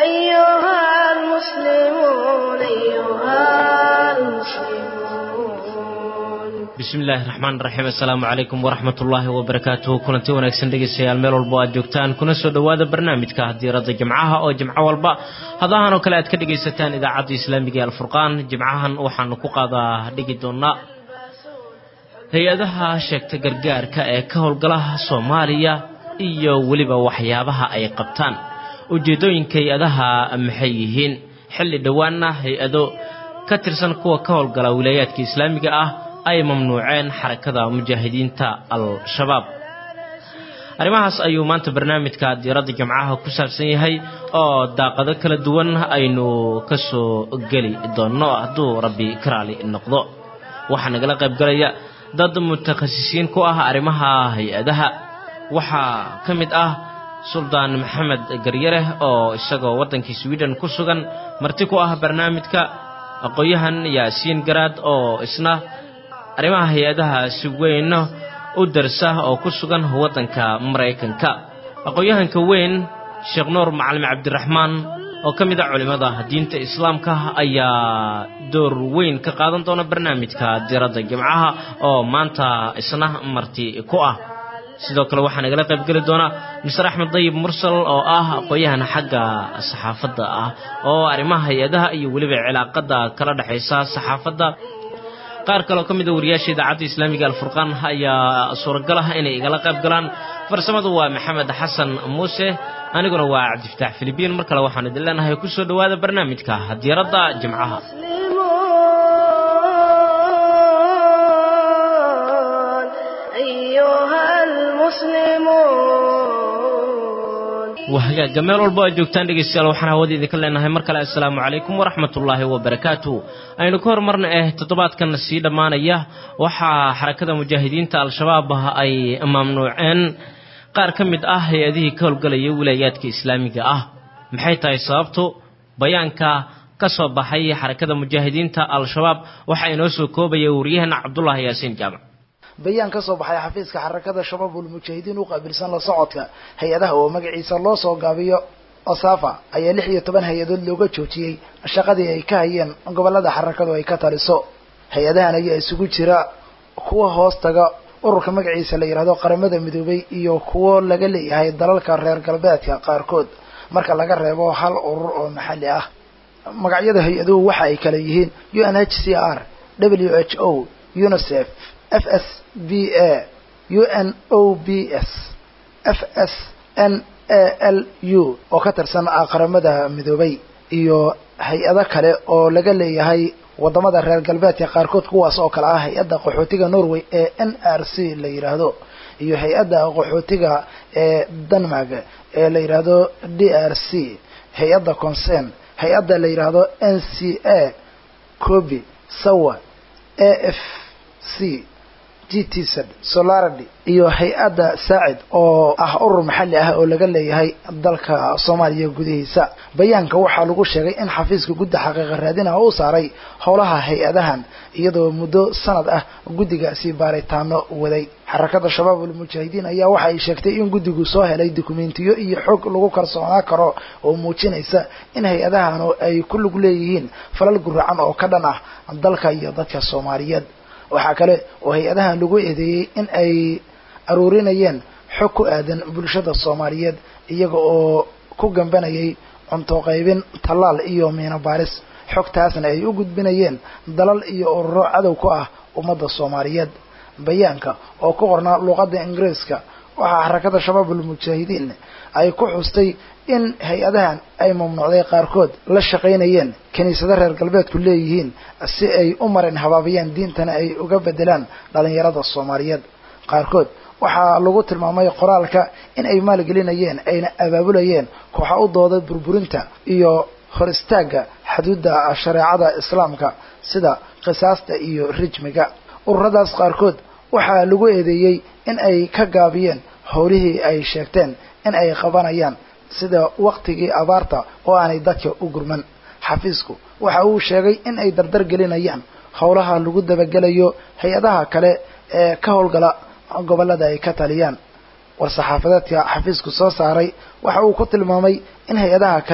أيها المسلمون أيها المسلمون bismi illaahi raxmaan raxiim assalaamu calaykum waraxmat ullaahi wabarakaatuhu kulanti wanaagsan dhegeystayaal meel walbo aad joogtaan kuna soo dhowaada barnaamijka diiradda jimcaha oo jimco walba hadahan oo kale aad ka dhegaysataan idaacadda islaamiga ee alfurqaan jimcahan waxaanu ku qaadaa dhigi doonaa hay-adaha sheegta gargaarka ee ka howlgala soomaaliya iyo weliba waxyaabaha ay qabtaan ujeeddooyinka hay-adaha maxay yihiin xilli dhowaanna hay-ado ka tirsan kuwa ka howlgala wilaayaadka islaamiga ah ay mamnuuceen xarakada mujaahidiinta al-shabaab arrimahaas ayuu maanta barnaamijka diiradda jimcaha ku saabsan yahay oo daaqado kala duwan aynu ka soo geli doonno hadduu rabbi ka raali noqdo waxaa nagala qaybgalaya dad mutakhasisiin ku ah arrimaha hay-adaha waxaa ka mid ah suldaan maxamed garyare oo isagoo waddankii sweden ku sugan marti ku ah barnaamijka aqoon-yahan yaasiin garaad oo isna arrimaha hay-adaha si weyn u darsa oo ku sugan waddanka maraykanka aqoon-yahanka weyn sheekh nuur macalin cabdiraxmaan oo ka mid a culimmada diinta islaamka ayaa door weyn ka qaadan doona barnaamijka diiradda jimcaha oo maanta isna marti ku ah sidoo kale waxaa nagala qaybgeli doona mister axmed dayib mursal oo ah aqoon-yahan xagga saxaafadda ah oo arrimaha hay-adaha iyo weliba cilaaqada kala dhexaysa saxaafadda qaar kaloo ka mid a wariyaasha idaacadda islaamiga alfurqaan ayaa suuragal ah inay igala qayb galaan farsamadu waa maxamed xasan muuse aniguna waa cabdifataax filibiin mar kale waxaan idin leenahay ku soo dhowaada barnaamijka diiradda jimcaha أيها المسلمون waa hagaaga meel walbo aad joogtaan dhegeystayaal waxaan hawada idinka leenahay mar kale assalaamu calaykum waraxmatullaahi wabarakaatu aynu ka hormarna eh toddobaadkan sii dhammaanaya waxaa xarakada mujaahidiinta al-shabaab ay mamnuuceen qaar ka mid ah hay-adihii ka howlgalaya wilaayaadka islaamiga ah maxay tahay sababtu bayaanka ka soo baxay xarakada mujaahidiinta al-shabaab waxaa inoo soo koobaya wariyahana cabdulaahi yaasiin jaamac bayaan ka soo baxay xafiiska xarakada shabaabul mujaahidiin u qaabilsan la socodka hay-adaha oo magaciisa loo soo gaabiyo osafa ayaa lix iyo toban hay-adood looga joojiyey shaqadii ay ka hayeen gobolada xarakadu ay ka taliso hay-adahan ayaa isugu jira kuwa hoos taga ururka magaciisa la yidhahdo qaramada midoobay iyo kuwo laga leeyahay dalalka reer galbeedka qaarkood marka laga reebo hal urur oo maxalli ah magacyada hay-aduhu waxa ay kala yihiin u n h c r w h o unicef f s b a u n o b s f s n a l u oo ka tirsan qaramada midoobay iyo hay-ado kale oo laga leeyahay wadamada reer galbeedka qaarkood kuwaas oo kale ah hay-adda qaxootiga norway ee n r c la yidhaahdo iyo hay-adda qaxootiga ee denmark ee la yidhaahdo d r c hay-adda concern hay-adda la yidhaahdo n c a cobi sawa a f c g t z solarity iyo hay-adda saacid oo ah urur maxalli ah oo laga leeyahay dalka soomaaliya gudihiisa bayaanka waxaa lagu sheegay in xafiiska gudda xaqiiqa raadinaha uu saaray howlaha hay-adahan iyadoo muddo sanad ah guddigaasi baaritaano waday xarakada shabaabul mujaahidiin ayaa waxa ay sheegtay in guddigu soo helay dukumentiyo iyo xog lagu kalsoonaa karo oo muujinaysa in hay-adahanu ay ku lug leeyihiin falal guracan oo ka dhan ah dalka iyo dadka soomaaliyeed waxaa kale oo hay-adahan lagu eedeeyey in ay aruurinayeen xog ku aadan bulshada soomaaliyeed iyaga oo ku gambanayay cunto qaybin tallaal iyo miino baaris xogtaasna ay u gudbinayeen dalal iyo ururo cadow ku ah ummadda soomaaliyeed bayaanka oo ku qornaa luuqadda ingiriiska waxaa xarakada shabaabul mujaahidiin ay ku xustay in hay-adahan ay mamnuucday qaarkood la shaqaynayeen kiniisado reer galbeedku leeyihiin si ay u marin habaabiyaan diintana ay uga bedelaan dhalinyarada soomaaliyeed qaarkood waxaa lagu tilmaamay qoraalka in ay maalgelinayeen ayna abaabulayeen kooxa u dooda burburinta iyo hor istaagga xuduudda shareecada islaamka sida qisaasta iyo rijmiga ururadaas qaarkood waxaa lagu eedeeyey in ay ka gaabiyeen howlihii ay sheegteen in ay qabanayaan sida waktigii abaarta oo aanay dadka u gurman xafiisku waxa uu sheegay in ay dardar gelinayaan howlaha lagu dabagelayo hay-adaha kale ee ka howlgala gobollada ay ka taliyaan war-saxaafadeedka xafiisku soo saaray waxa uu ku tilmaamay in hay-adaha kale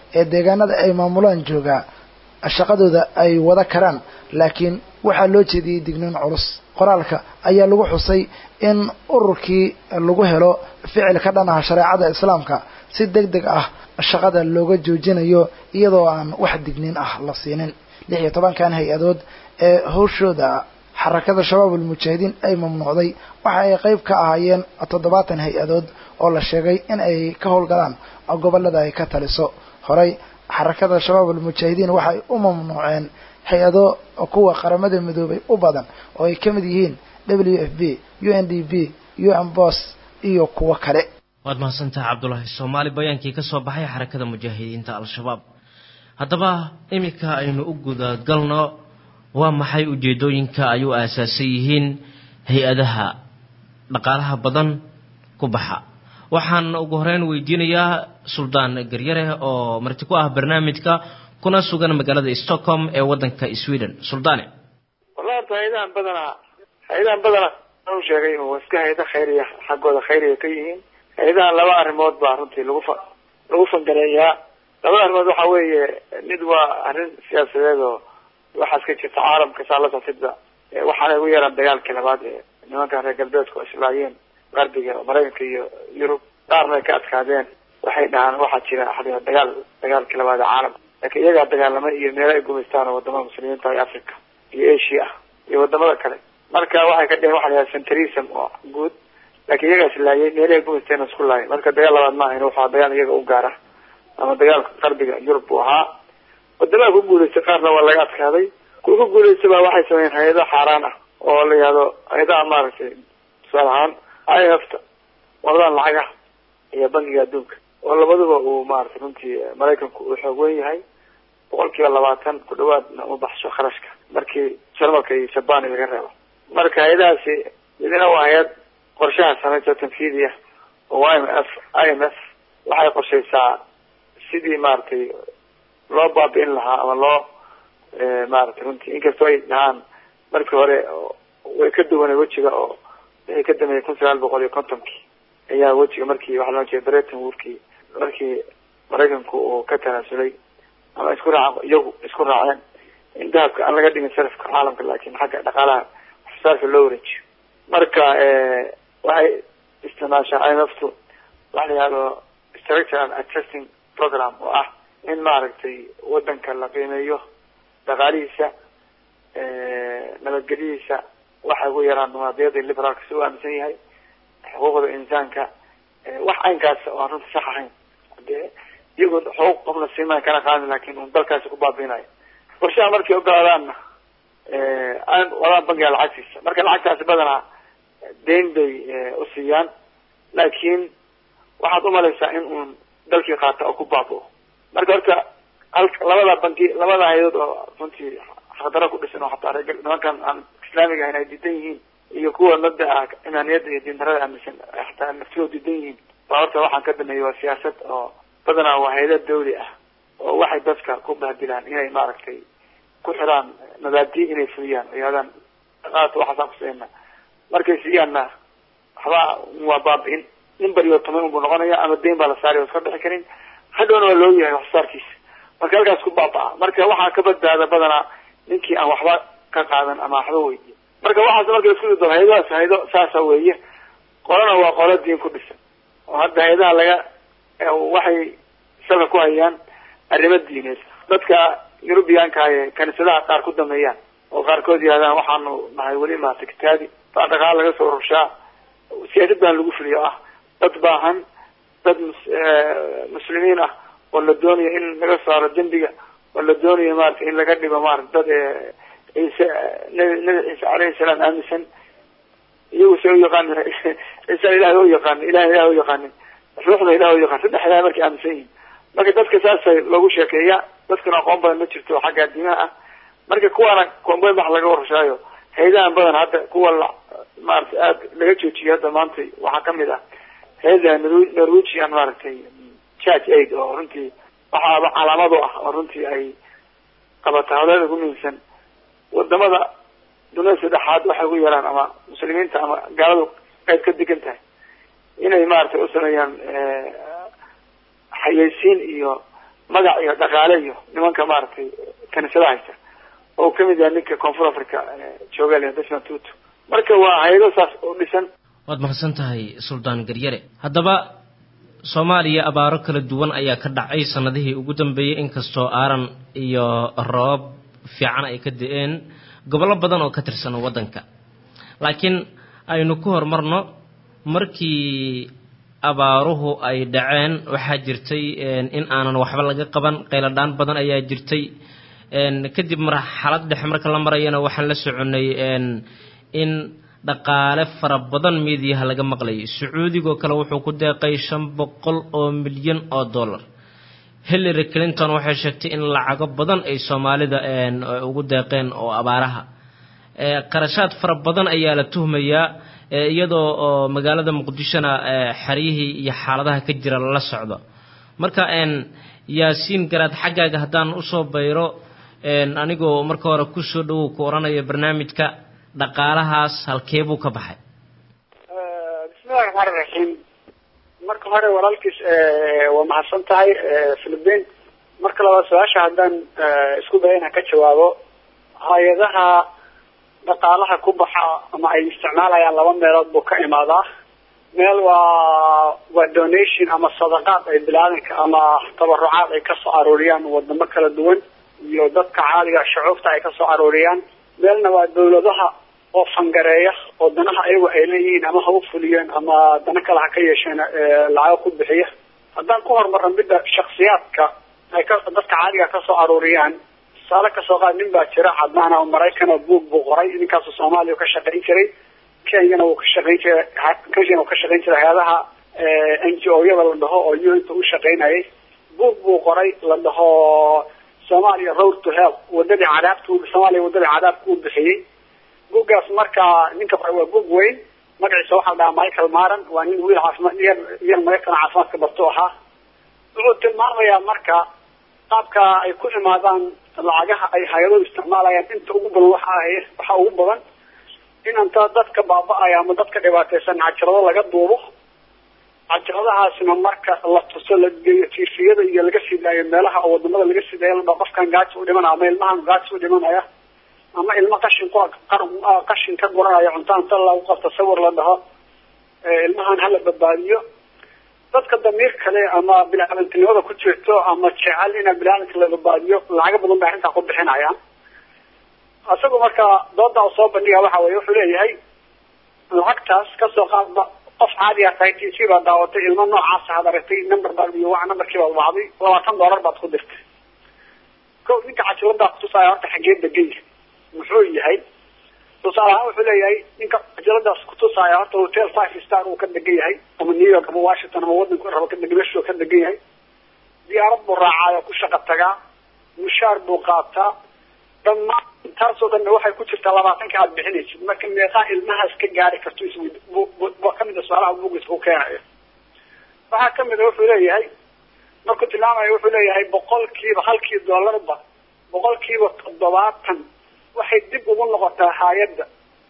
ee deegaanada ay maamulaan joogaa shaqadooda ay wada karaan laakiin waxaa loo jeediyey digniin culus qoraalka ayaa lagu xusay in ururkii lagu helo ficil ka dhan ah shareecada islaamka si deg deg ah shaqada looga joojinayo iyadoo aan wax digniin ah la siinin lix iyo tobankan hay-adood ee hawshooda xarakada shabaab ulmujaahidiin ay mamnuucday waxa ay qayb ka ahaayeen toddobaatan hay-adood oo la sheegay in ay ka howlgalaan gobollada ay ka taliso horey xarakada shabaab almujaahidiin waxay u mamnuuceen hay-ado kuwa qaramada midoobay u badan oo ay ka mid yihiin w f b u n d b u n bos iyo kuwo kale waad mahadsantaha cabdulaahi soomaali bayaankii ka soo baxay xarakada mujaahidiinta al-shabaab haddaba iminka aynu u gudagalno waa maxay ujeedooyinka ay u aasaasan yihiin hay-adaha dhaqaalaha badan ku baxa waxaan ugu horeyn weydiinayaa suldaan garyare oo marti ku ah barnaamijka kuna sugan magaalada stockholm ee waddanka sweden suldaane wallahi horta hay-adahan badanaa hay-adahan badanaa u sheegay oo iska hay-ada khayriya xaggooda khayriya ka yihiin hay-adahan laba arrimood baa runtii lagu fa lagu fangareeyaa labada arrimood waxa weeye mid waa arrin siyaasadeed oo waxaas ka jirta caalamka saa la safidba waxaana ugu yaraan dagaalkii labaad ee nimankan reer galbeedku islaayeen qarbiga maraykanka iyo yurub qaarna ay ka adkaadeen waxay dhahaan waxaa jira a dagaal dagaalkii labaad ee caalamka laakiin iyagaa dagaalamay iyo meelo ay gumaystaan oo wadamada muslimiinta iyo africa iyo asia ah iyo wadamada kale marka waxay ka dheheen waxa la yidhaha centrism oo guud laakiin iyagaa islaayay meelahay gumaysteen isku laayay marka dagaal labaad ma ahayn waxaa dagaal iyaga u gaara ama dagaalka qarbiga yurub buu ahaa wadamaha ku guulaystay qaarna waa laga adkaaday kuwa ku guulaystay baa waxay sameeyeen hay-ado xaaraan ah oo la yihahdo hay-adaha maaragtay tusaale ahaan i f ta wadadan lacagaha iyo bankiga adduunka oo labaduba uu maaragtay runtii maraykanku uu xoog weyn yahay boqol kiiba labaatan ku dhawaadna uma baxsho kharashka markii jarmalka iyo jabani laga reebo marka hay-adahaasi midna waa hay-ad qorshaha samaysa tanfiidiya oo i m f i m f waxay qorshaysaa sidii maaragtay loo baabi'in lahaa ama loo maaragtay runtii inkastoo ay dhahaan markii hore way ka duwanay wejiga oo wixii ka dameeyay kun sagaal boqol iyo kontonkii ayaa wejiga markii waxa loo jeeda breton woodkii markii maraykanku uu ka tanaasulay ama isku raaca iyagu isku raaceen in dahabka aan laga dhigin sarafka caalamka laakiin xagga dhaqaalaha waxsaarka loo wareejiyo marka waxay isticmaashaa i m f tu waxa la yihahdo structural adjusting program oo ah in maaragtay wadanka la qiimeeyo dhaqaalihiisa nabadgelyadiisa waxay ugu yaraan dimuqraadiyada liberaalka si u aaminsan yahay xuquuqda insaanka wax aynkaas oo aan runta sax ahayn dee iyagoo xuquuq qofna siimaan kana qaadin laakin un dalkaasi ku baabiinayo qorshaha markay ogolaadaanna wadaan bankiga lacagtiisa marka lacagtaasi badanaa deyn bay usiiyaan laakiin waxaad umalaysaa in uun dalkii qaata oo ku baabao marka horta hal labada banki labada hay-adood oo runtii xaqdaro ku dhisan oo hataa reer nimankan aan islaamiga ahayn ay diidan yihiin iyo kuwa mabda ah imaaniyadda iyo diindarada aaminsan hataa naftiyoo diidan yihiin baa horta waxaan ka dameeyay waa siyaasad oo badanaa waa hay-ada dawli ah oo waxay dadka ku bahdilaan inay maaragtay ku xiraan mabaadi inay fuliyaan yihadaan qaata waxaasaan kusiina markay siiyaanna waxbaa waa baabi-in nin bariyo toman unbuu noqonaya ama deyn baa la saaraya o iska bixi karin hadhowna waa loo yahay waxsaarkiisa marka halkaas ku baaba-a marka waxaa ka badbaada badanaa ninkii aan waxba ka qaadan ama waxba weydiin marka waxaas marka isku dado hay-adahaas hay-ado saasa weeye qolana waa qolo diin ku dhisan oo hadda hay-adaha laga waxay salka ku hayaan arrimo diineed dadka yurubiyaanka ee kaniisadaha qaar ku dameeyaan oo qaarkood yihahdaan waxaanu nahay weli maarta kitaabi baa dhaqaala laga soo rurshaa siyaasad baan lagu fuliyo ah dad baahan dad muslimiin ah oo la doonayo in laga saaro dembiga oo la doonayo maarata in laga dhigo maarata dad ciise nabi nabi ciise alayhi salaam aaminsan iyagu se uyaqaan ciisa ilahay u yaqaan ilahay ilahay u yaqaanin ruuxda ilahay u yaqaan saddex ilahay markay aaminsan yihiin marka dadka saasa loogu sheekeeya dadkana aqoon badan ma jirto xagga diimaha ah marka kuwaana koombeyn wax laga warshaayo hay-adahan badan hadda kuwa la maarata aada laga joojiyay hadda maanta waxaa kamid ah hay-ada norwegian maaragtay church aid oo runtii waxaaba calaamad u ah oo runtii ay qabata hawleeda ku muhiimsan wadamada dunida saddexaad waxay ugu yaraan ama muslimiinta ama gaaladu qayb ka degan tahay inay maaragtay u sameeyaan xayeysiin iyo magac iyo dhaqaale iyo nimanka maaragtay kaniisadaha haysta oo kamid yahay ninka koonfur africa jooga le desmond tutu marka waa hay-ado saas oo dhisan waad mahadsan tahay suldaan garyare haddaba soomaaliya abaaro kala duwan ayaa ka dhacay sanadihii ugu dambeeyey inkastoo aaran iyo roobab fiican ay ka da-een gobollo badan oo ka tirsan waddanka laakiin aynu ku horumarno markii abaaruhu ay dhaceen waxaa jirtay in aanan waxba laga qaban qayladhaan badan ayaa jirtay kadib marxalad dhexe marka la marayana waxaan la soconnay in dhaqaale fara badan miidiyaha laga maqlayay sacuudigoo kale wuxuu ku deeqay shan boqol oo milyan oo dollar hillary clinton waxay sheegtay in lacago badan ay soomaalida ugu deeqeen oo abaaraha qarashaad fara badan ayaa la tuhmayaa iyadoo oo magaalada muqdishona xeryihii iyo xaaladaha ka jira lala socdo marka yaasiin garaad xaggaaga haddaan usoo bayro anigoo marka hore kusoo dhawow ku odhanaya barnaamijka dhaqaalahaas halkee buu ka baxay bismillahi raxmaan iraxiim marka hore walaalkiis waa mahadsan tahay philipiin marka labaad su-aasha haddaan isku daya inaan ka jawaabo hay-adaha dhaqaalaha ku baxa ama ay isticmaalayaan laba meelood buu ka imaadaa meel waa waa donation ama sadaqaad ay bilaadanka ama tabarucaad ay kasoo arooriyaan wadamo kala duwan iyo dadka caaliga shucuubta ay kasoo arooriyaan meelna waa dawladaha oo fangareeya oo danaha ayagu ay leeyihiin ama ha u fuliyeen ama dana kale ha ka yeesheen lacago ku bixiya haddaan ku horumarno midda shaksiyaadka ay ka dadka caaliga kasoo arooriyaan tusaale kasoo qaad nin baa jira cadaan oo maraykan oo buog buu qoray ninkaasu soomaaliya ka shaqayn jiray kenyana wuu ka shaqayn jiray kenyana wuu ka shaqayn jiray hay-adaha n g o yada la dhaho oo u inta u shaqaynayay buog buu qoray la dhaho soomaaliya road to hell wadadii cadaabta soomaaliya wadadii cadaabka uu bixiyey buuggaas marka ninka qoray waa buog weyn magaciisa waxaa la dhahaa michael maran waa nin wiil caafimaad yar yar maraykan caafimaadka barto ahaa wuxuu tilmaamayaa marka qaabka ay ku imaadaan lacagaha ay hay-aduhu isticmaalayaan inta ugu badan waxa waxaa ugu badan in anta dadka baaba-aya ama dadka dhibaateysan cajalado laga duubo cajaladahaasna marka la tuso la geeyo tifiyada iyo laga sidaayo meelaha oo wadamada laga sidaayo la dhao qofkan gaajo u dhimanaya ama ilmahan gaajo u dhimanaya ama ilmo qashin ku qashin ka guranaya cunta inta lagu qabto sawir la dhaho ilmahan hala badbaadiyo dadka damiir kale ama bilaadantinimada ku jirto ama jecel ina bilaadanka la badbaadiyo lacaga badan bay arrintaa ku bixinayaan isagu marka dooda u soo bandhiga waxa weye wuxuu leeyahay lacagtaas kasoo qaadba qof caadiya tahay t c baad daawatay ilmo noocaasa had aragtay number baad iyo wa numberkii baad wacday labaatan doolar baad ku dirtay ko ninka cajiladaa kutusaya horta xagee degan yahay muxuu yahay tusaale ahaan wuxuu leeyahay ninka cajaladaas kutusaya horta hotel five star uu ka degan yahay ama new york ama washington ama wadanku rabo ka degan meeshuu ka degan yahay diyaarad buu raacaayo ku shaqa tagaa mushaar buu qaataa dhammaan taasoo dhanna waxay ku jirtaa labaatanka aada bixinaysid marka meeqaa ilmahaas ka gaari karto iswid waa kamid a su-aalaha bugiska ku keenayo waxaa kamid a wuxuu leeyahay markuu tilmaamayo wuxuu leeyahay boqolkiiba halkii doolarba boqolkiiba toddobaatan waxay dib ugu noqotaa hay-adda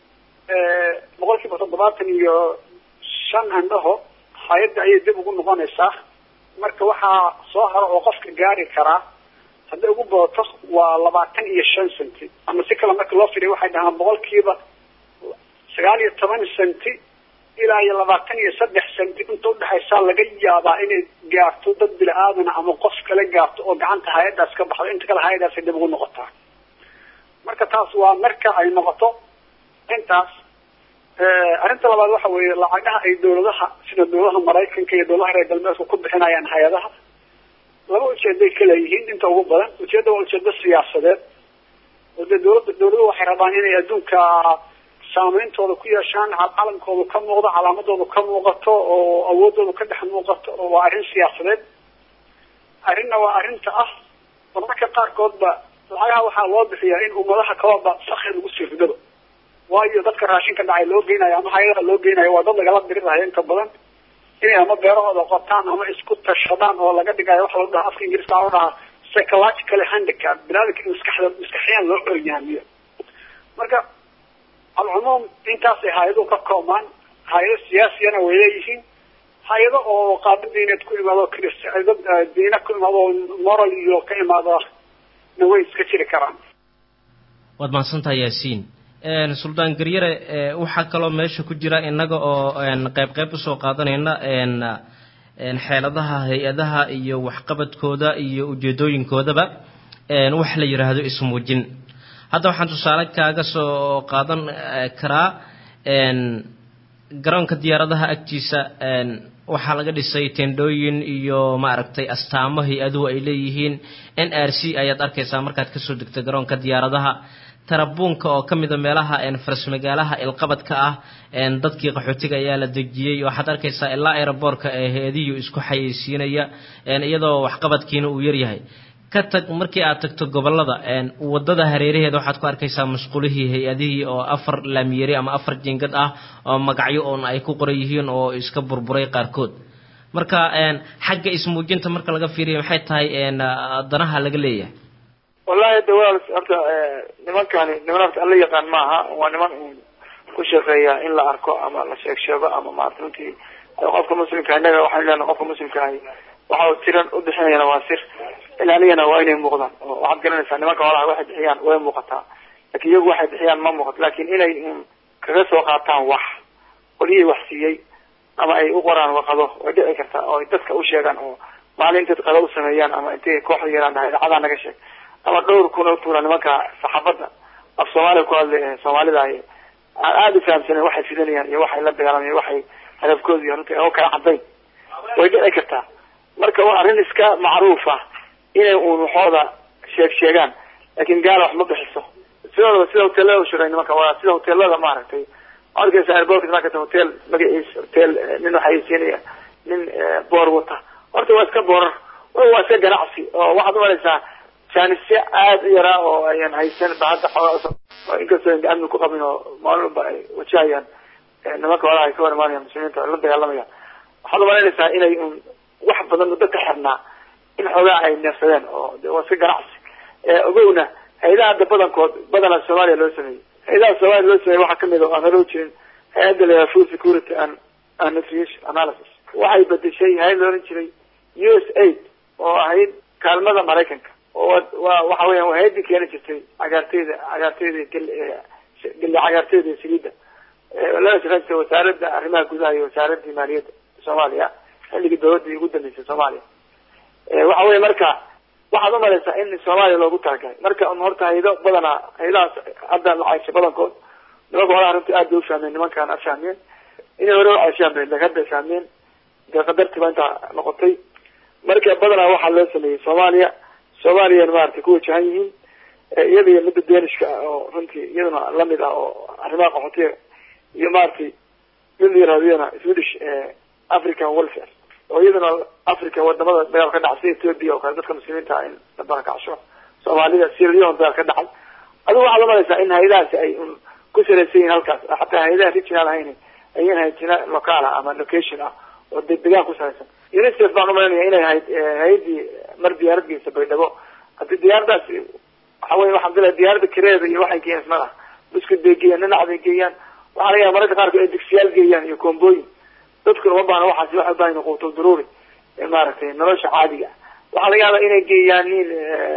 boqolkiiba toddobaatan iyo shan andhaho hay-adda ayay dib ugu noqonaysaa marka waxaa soo haro oo qofka gaari karaa hadday ugu badato waa labaatan iyo shan centi ama si kale marka loo fidiyo waxay dhahaan boqolkiiba sagaal iyo toban centi ilaa iyo labaatan iyo saddex centi inta udhexaysaa laga yaabaa inay gaarto dad bila-aadana ama qof kale gaarto oo gacanta hay-addaas ka baxdo inta kale hay-addaasay dib ugu noqotaa marka taas waa marka ay noqoto intaas arrinta labaad waxa weeye lacagaha ay dawladaha sida dawladaha maraykanka iyo dawladaha reer galbeedka ku bixinayaan hay-adaha laba ujeeday ka leeyihiin inta ugu badan ujeedda waa ujeedo siyaasadeed oo dee dawladda dawladuhu waxay rabaan inay adduunka saameyntooda ku yeeshaan calankooda ka muuqdo calaamadooda ka muuqato oo awoodooda ka dhex muuqato oo waa arrin siyaasadeed arrinna waa arrinta ah marmarka qaarkoodba lacagaha waxaa loo bixiyaa in ummadaha kalaba sakri lagu sii ridaba waayo dadka raashinka dhacay loo geynayo ama hay-adaha loo geynayo waa dad lagala dirirayo inta badan inay ama beerahooda qotaan ama isku tashadaan oo laga dhigayo waxa lagu dhaha afka ingiriiska waxa lagu dhahaa psychological handicap binaadamka in maskaxda maskaxiyaan loo oryaamiyo marka alcumuum intaasay hay-aduhu ka koobmaan hay-ado siyaasiyana way leeyihiin hay-ado oo qaabo diineed ku imaado krist dad diine ku imaado oo moral iyo ka imaado na way iska jiri karaan waad mahadsantahay yaasiin suldaan garyare waxaa kaloo meesha ku jira innaga oo qayb qayb usoo qaadanayna xeeladaha hay-adaha iyo waxqabadkooda iyo ujeedooyinkoodaba wax la yidhaahdo ismuujin hadda waxaan tusaale kaaga soo qaadan karaa garoonka diyaaradaha agtiisa waxaa laga dhisay tendhooyin iyo maaragtay astaamo hay-aduhu ay leeyihiin n r c ayaad arkaysaa markaad kasoo degta garoonka diyaaradaha tarabuunka oo ka mida meelaha faras magaalaha ilqabadka ah dadkii qaxootiga ayaa la dejiyey waxaad arkaysaa ilaa aeroboortka ee hay-adihi isku xayeysiinaya iyadoo waxqabadkiina uu yaryahay ka tag markii aad tagto gobolada wadada hareeraheeda waxaad ku arkaysaa masquulihii hay-adihii oo afar laamiyeri ama afar jingad ah oo magacyo oon ay ku qoran yihiin oo iska burburay qaarkood marka xagga ismuujinta marka laga fiiriyo maxay tahay danaha laga leeyahay wallahi de walaal horta nimankani niman horta alla yaqaan maaha waa niman ku shaqeeya in la arko ama la sheeg sheego ama maarata runtii qofka muslimka innaga waxaan leenahay qofka muslimka ahi waxa tiran ubixinayana waa sir ilaaliyana waa inay muuqdaan oo waxaad garanaysaa nimanka holaha waxay bixiyaan way muuqataa lakin iyagu waxay bixiyaan ma muuqato lakin inay kaga soo qaataan wax qolyihii wax siiyey ama ay u qoraan warqado way dhici kartaa oo ay dadka u sheegaan oo maalin intay qado u sameeyaan ama intay kooxda yaraan dhahay idacadaa naga sheeg ama dhowr kun oo tuura nimanka saxaafadda af soomaaliya ku hadlay soomaalida ay aan aada u fahamsanen waxay fidanayaan iyo waxay la dagaalamayan waxay hadafkooda iyo runtii oo kala cadayn way dhici kartaa marka waa arrin iska macruuf ah inay uun waxooda sheeg sheegaan laakin gaala wax ma bixiso sidooda sida hoteelada ushiray nimanka waa sida hoteelada maaragtay arkaysa airbortka markata hotel magaciis hotel nin waxaysiinaya nin boor wata horta waa iska boorar waa iska ganacsi oo waxaad umalaysaa jaanisyo aada u yaraa oo ayan haysan ba hadda xoogaa inkastoo an amni ku qabin oo maalin walba ay wajahayaan nimanka holaha ay ka hor imaanayaan muslimiinta la dagaalamayaan waxaad umalaynaysaa inay un wax badan muddo ka xirnaa in xoogaa ay neefsadeen oo de waa iska ganacsi ogowna hay-adaha hadda badankood badanaa soomaaliya loo sameeyey hay-adaha soomaaliya loo sameeyey waxaa kamid a aan hore ujirin hay-adda la yidhaha food security and and nutrition analysis waxay bedeshay hay-ad la oran jiray u s aid oo ahayd kaalmada maraykanka oo waa waxa weeyaan waa hay-addii keeni jirtay cagaarteyda cagaarteyda gel gelle cagaarteyda iyo saliidda lana shaqeyn jirtay wasaaradda arrimaha gudaha iyo wasaaradii maaliyadda soomaaliya xilligii dawladii ugu dambeysay soomaaliya waxa weya marka waxaad umalaysaa in soomaaliya loogu talagalay marka un horta haydo badanaa haydahaas hadda la cayshay badankood nimanka holaha runtii aad bay ufahmeen nimankaan a fahmeen inay hore u cayshaan bay lakin hadda fahmeen dee qadartii baa intaa noqotay marka badanaa waxaa loo sameeyey soomaaliya soomaaliyana maratay ku wajahan yihiin iyada iyo midda danishka ah oo runtii iyaduna lamid ah oo arrimaha qaxootiga iyo maratay mid la yirahdiyana swedish african welfare oo iyaduna africa wadamada dagaal ka dhacay sida ethoopia oo kale dadka muslimiinta in la barakacsho soomaalida sirleon dagaal ka dhacay adigu waxaad umalaysaa in hay-adahaasi ay un ku salaysan yihin halkaas xataa hay-adaha regional ahayn ayan hayjina local ah ama location ah oo de degaan ku salaysan unicef baan umalaynaya inay ahayd hay-adii mar diyaarad geysa baydhabo hadii diyaaradaasi waxa wey waxaan filaya diyaaradda kireeda iyo waxay geeyaan ismada buskud bay geeyaan dhinac bay geeyaan waxaa laga yaaba mararka qaarkood ay digsiyaal geeyaan iyo koombooyin dadkuna uma baahna waxaasi waxay ubaahan quutul daruuri maaragtay nolosha caadiga waxaa laga yaaba inay geeyaan nin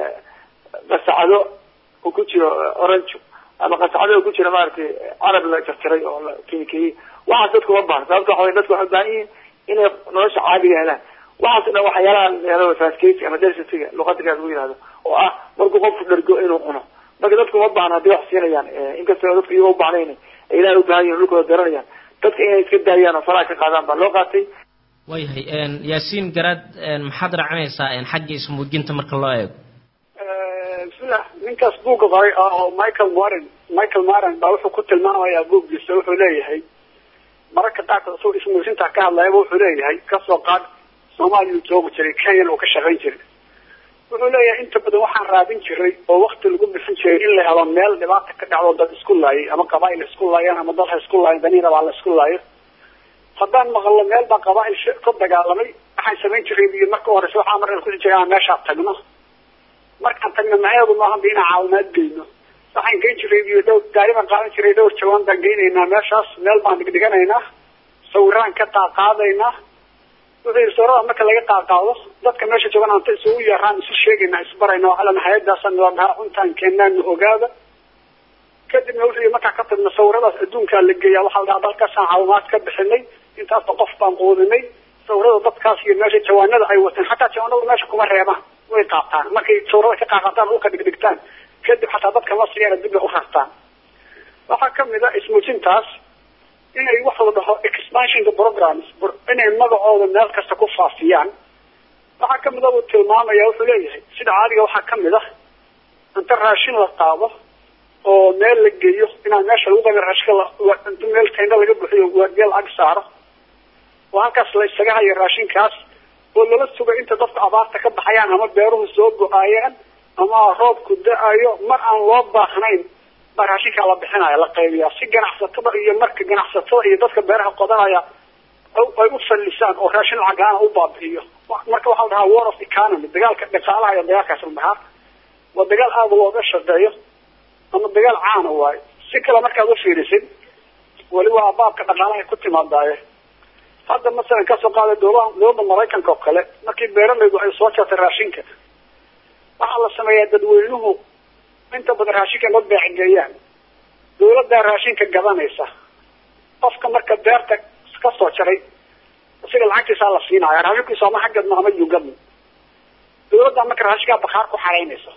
qasacado uu ku jiro orange ama qasacado uu ku jiro maaragtay carab la jarjaray oo la kinikeyey waxaas dadka uma baahna sababta waxa wey dadka waxay ubaahan yihiin inay nolosha caadiga helaan waxaas dhan waxyaalaha faskeysi ama densitiga luqadigaas lagu yihahdo oo ah markuu qofku dhargo inuu cuno marka dadku uma baahna hadday wax siinayaan inkastoo dadka iyago ubaahnayna ay ilahay ubaahan yihin dhulkooda garanayaan dadka inay iska daayaan oo faraha ka qaadaan baa loo qaatay waayahay yaasiin garaad maxaad raacinaysaa xagga ismuujinta marka loo eego bismillah ninkaas buugga qoray oo michael moran michael moran baa wuxuu ku tilmaamayaa buuggiisa wuxuu leeyahay mararka qaarkood isagoo ismuujinta ka hadlayaba wuxuu leeyahay kasoo qaad soomaaliya uu joogi jiray kenyana uu ka shaqayn jiray wuxuu leeyahay inta badan waxaan raadin jiray oo wakti lagu bixin jiray in la helo meel dhibaata ka dhacdo dad isku laayay ama qabaail isku laayaan ama dad ha isku laayan daniina baa la isku laayo haddaan maqalno meel baa qabaail ka dagaalamay waxaan samayn jiray biyo marka horeysa waxaa marka kusi jiray aan meeshaa tagno markaan tagno maceedu maaha ba inaan caawimaad geyno waxaan geyn jiray biyo dhowr gaari baan qaadan jiray dhowr jawaan baan geynaynaa meeshaas meel baan dhigdhiganaynaa sawiraan ka qaaqaadaynaa wuxuu yidhi sawirada marka laga qaaqaado dadka meesha joogan anta isugu yeeraan isu sheegayna isbarayna waxaa lena hay-adaasan waa dhahaa cuntaan keenaana ogaada kadibna wuxuu yidhi markaa ka tagna sawiradaas adduunkaa la geeyaa waxaa la dhahaa dalkaasaan caawimaad ka bixinay intaasba qof baan quudinay sawirada dadkaas iyo meesha jawaanada ay wateen xataa jawaanada meesha kuma reebaan way qaataan markay sawirada ka qaaqaataan dhulka dhigdhigtaan kadib xataa dadka la siiyana dib bay u rartaan waxaa kamid a ismuujintaas inay wax la dhaho expansionka programs inay magacooda meel kasta ku faafiyaan waxaa kamid a uu tilmaamaya wuxuu leeyahay sida caadiga waxaa kamid ah inta raashin la qaado oo meel la geeyo inaan meesha lagu qabin raashika inta meel tayna laga buxiyo waardiya lacag saaro oo halkaas la isaga hayo raashinkaas oo lala suga inta dadku abaarta ka baxayaan ama beeruhu soo go-aayaan ama roobku da-ayo mar aan loo baahnayn baa raashinkaa la bixinaya la qaybiya si ganacsatada iyo marka ganacsatada iyo dadka beeraha qodanaya ay u fallisaan oo raashin lacagaana u baabi'iyo marka waxaa la dhahaa war of economy dagaalka dhaqaalaha iyo dagaalkaas la dhahaa waa dagaal aada looga shaqeeyo ama dagaal caana waayo si kale markaad ufiirisid weli waa baabka dhaqaalaha ku timaadaaye hadda masalan kasoo qaada dowlada dowladda maraykanka oo kale markii beeralaydu ay soo jartay raashinka waxaa la sameeyaa dadweynuhu inta badan raashinka ma beecgeeyaan dawladdaa raashinka gadanaysa qofka marka beerta kasoo jaray isaga lacagtiisaa la siinaya raashinkiisu ama xaggadma ama yugadma dawladdaa marka raashinkaa bakaar ku xaraynaysa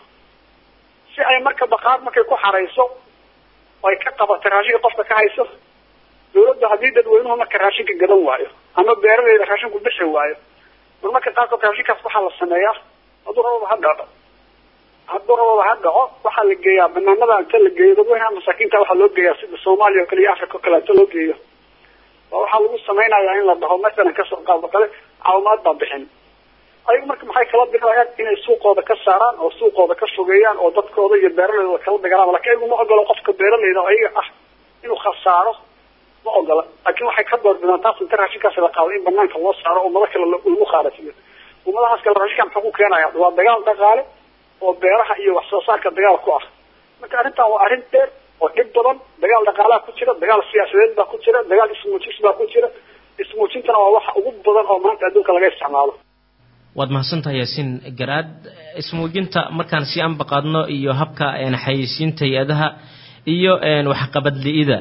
si ay marka bakaar markay ku xarayso ay ka qabatay raashinka qofka ka hayso dawladda haddii dadweynuhu marka raashinka gadan waayo ama beeralayda raashinku bixi waayo mar marka qaarkood raashinkaas waxaa la sameeyaa hadduu rababa ha dhaco hadduu rababa ha dhaco waxaa la geeyaa banaanada inta la geeyo dadweynaha masaakiinta waxaa loo geeyaa sida soomaaliya o kale iyo africa o kale inta loo geeyo waxaa lagu samaynayaa in la dhaho masalan kasoo qaado kale caawimaad baa bixin ayagu marka maxay kala dilayaan inay suuqooda ka saaraan oo suuqooda ka fogeeyaan oo dadkooda iyo beeralayda kala dagalaan lakin ayagu ma ogolo qofka beeralayda oo ayaga ah inuu khasaaro ma ogola laakin waxay ka doorbidaan taas inta raashinkaas la qaado in banaanka loo saaro ummado kale lagu khaarasiyo ummadahaas kale raashinka muxuu ku keenaya waa dagaal dhaqaale oo beeraha iyo wax soo saarka dagaal ku ah marka arrintan waa arrin dheer oo dhib badan dagaal dhaqaalaha ku jira dagaal siyaasadeed baa ku jira dagaal ismuujis baa ku jira ismuujintana waa waxa ugu badan oo maanta adduunka laga isticmaalo waad mahadsantahay yaasiin garaad ismuujinta markaan si anbaqaadno iyo habka xayeysiinta hay-adaha iyo waxqabadli-ida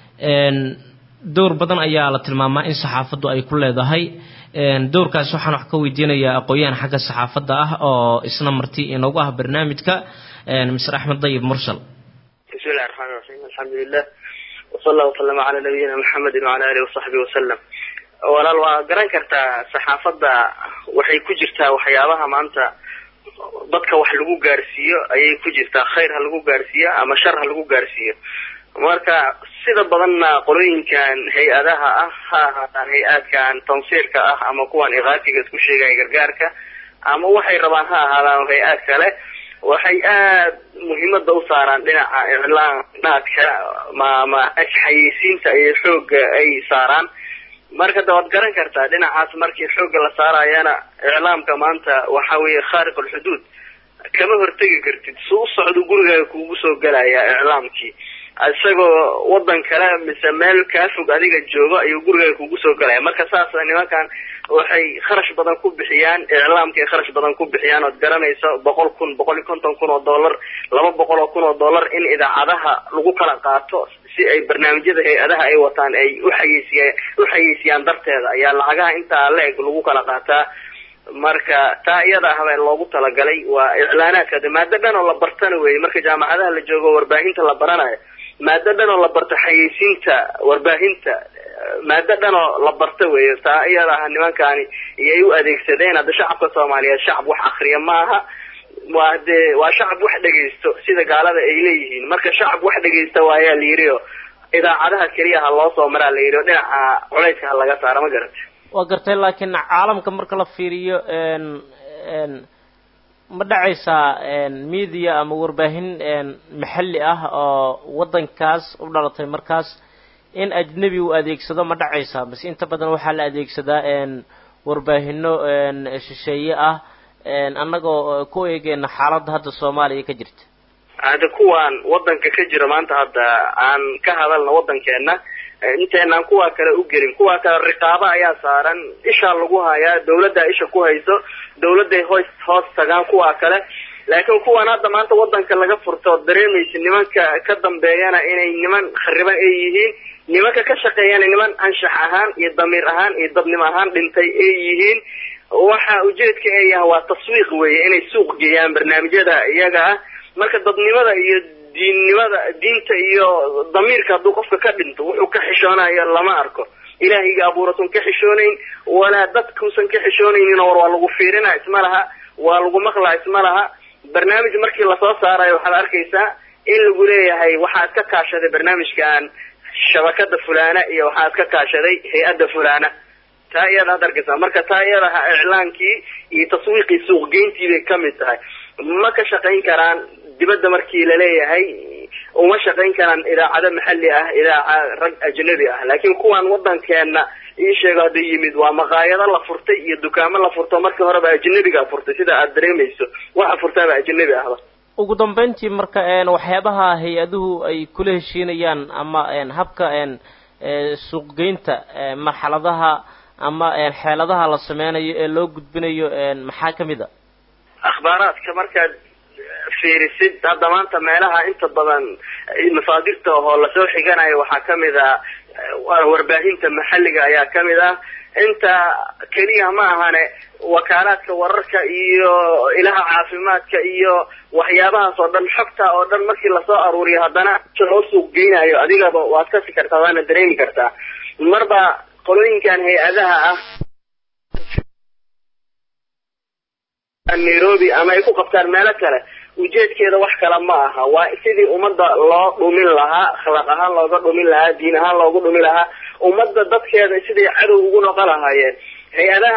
dowr badan ayaa la tilmaamaa in saxaafaddu ay ku leedahay dowrkaas waxaan wax ka weydiinayaa aqoon-yahan xagga saxaafadda ah oo isna marti inoogu ah barnaamijka mr axmed dayib mursal bismillahi raxmaani raxiim alxamdulilah wasala allah wasalama calaa nabiyina maxamedin wacala alihi wasaxbihi wasalam walaal waa garan kartaa saxaafadda waxay ku jirtaa waxyaabaha maanta dadka wax lagu gaarsiiyo ayay ku jirtaa khayr ha lagu gaarsiiyo ama shar ha lagu gaarsiiyo marka sida badanna qolooyinkan hay-adaha ah ha ahaataan hay-aadkan tansiirka ah ama kuwan iqaatiga isku sheegaya gargaarka ama waxay rabaan ha ahaadaan hay-aad kale waxay aad muhiimada u saaraan dhinaca iclaanaadka mama xayeysiinta iyo xooga ay saaraan marka da waad garan kartaa dhinacaas markii xooga la saarayana iclaamka maanta waxa weeye khaariq alxuduud kama hortegi kartid su u socdo gurigaaga kuugu soo gelaya iclaamkii isagoo wadan kale mise meel kaa fog adiga joogo ayuu gurigaaga kugu soo galaya marka saas nimankan waxay kharash badan ku bixiyaan iclaamkay kharash badan ku bixiyaan ood garanayso boqol kun boqol iyo konton kun oo dollar laba boqol oo kun oo dollar in idaacadaha lagu kala qaato si ay barnaamijyada hay-adaha ay wataan ay uxayeysiya uxayeysiyaan darteeda ayaa lacagaha intaa la-eg lagu kala qaataa marka taa iyada ah baa loogu talagalay waa iclaanaadka maado dhan oo la bartana weeye marka jaamacadaha la joogo warbaahinta la baranayo maado dhan oo la barto xayeysiinta warbaahinta maado dhan oo la barto weeye taa iyada ah nimankani iyay u adeegsadeen hadda shacabka soomaaliyeed shacab wax akriya ma aha waa dee waa shacab wax dhegaysto sida gaalada ay leeyihiin marka shacab wax dhegaysta waayaa la yidhi oo idaacadaha keliya ha loo soo maraa la yidhi oo dhinaca culayska ha laga saaro ma garata waa gartay laakiin caalamka marka la fiiriyo ma dhacaysaa media ama warbaahin maxalli ah oo waddankaas u dhalatay markaas in ajnebi uu adeegsado ma dhacaysaa base inta badan waxaa la adeegsadaa warbaahino shisheeye ah annagoo ku eegeena xaaladda hadda soomaaliya ka jirta hadda kuwan wadanka ka jira maanta hadda aan ka hadalna wadankeena inteenaan kuwa kale u gelin kuwa kale riqaabo ayaa saaran ishaa lagu hayaa dawladdaa isha ku hayso dawladday hoos hoos tagaan kuwa kale laakiin kuwan hadda maanta wadanka laga furto ood dareemaysa nimanka ka dambeeyana inay niman khariban ay yihiin nimanka ka shaqeeyana niman anshax ahaan iyo damiir ahaan iyo dadnimo ahaan dhintay ay yihiin waxa ujeedka ay yahay waa taswiiq weeye inay suuq geeyaan barnaamijyada iyaga ah marka dadnimada iyo diinnimada diinta iyo damiirka hadduu qofka ka dhinto wuxuu ka xishoonayo lama arko ilaahayga abuuratuun ka xishoonayn walaa dadkuusan ka xishoonaynin war waa lagu fiirina isma laha waa lagu maqlaa isma laha barnaamij markii lasoo saarayo waxaad arkaysaa in lagu leeyahay waxaad ka kaashaday barnaamijkan shabakada fulana iyo waxaad ka kaashaday hay-adda fulana taa iyada ad arkaysaa marka taa iyadaha iclaankii iyo taswiiqii suuqgeyntii bay kamid tahay ma ka shaqayn karaan dibadda markii laleeyahay uma shaqayn karaan idaacado maxali ah idaaca rag ajnabi ah laakiin kuwan wadankeena ii sheego hadda yimid waa maqaayado la furtay iyo dukaamo la furto markii horeba ajnabiga furtay sida aad dareemayso waxa furtaaba ajnabi ahba ugu dambeyntii marka waxyaabaha hay-aduhu ay kula heshiinayaan ama habka suuqgeynta marxaladaha ama xeeladaha la sameynayo ee loo gudbinayo maxaa kamid a akhbaaraadka markaad fiirisid hadda maanta meelaha inta badan masaadirta oo lasoo xiganayo waxaa kamid ah warbaahinta maxalliga ayaa kamid ah inta keliya ma ahane wakaalaadka wararka iyo ilaha caafimaadka iyo waxyaabahaas oo dhan xogta oo dhan markii lasoo aruuriyo haddana loo suuq geynayo adigaba waad kasi kartaa waana dareemi kartaa marba qolooyinkan hay-adaha ah nairobi ama ay ku qabtaan meelo kale ujeedkeeda wax kale ma aha waa sidii ummadda loo dhumin lahaa akhlaaq ahaan looga dhumin lahaa diin ahaan loogu dhumin lahaa ummadda dadkeeda siday cadow ugu noqon lahaayeen hay-adaha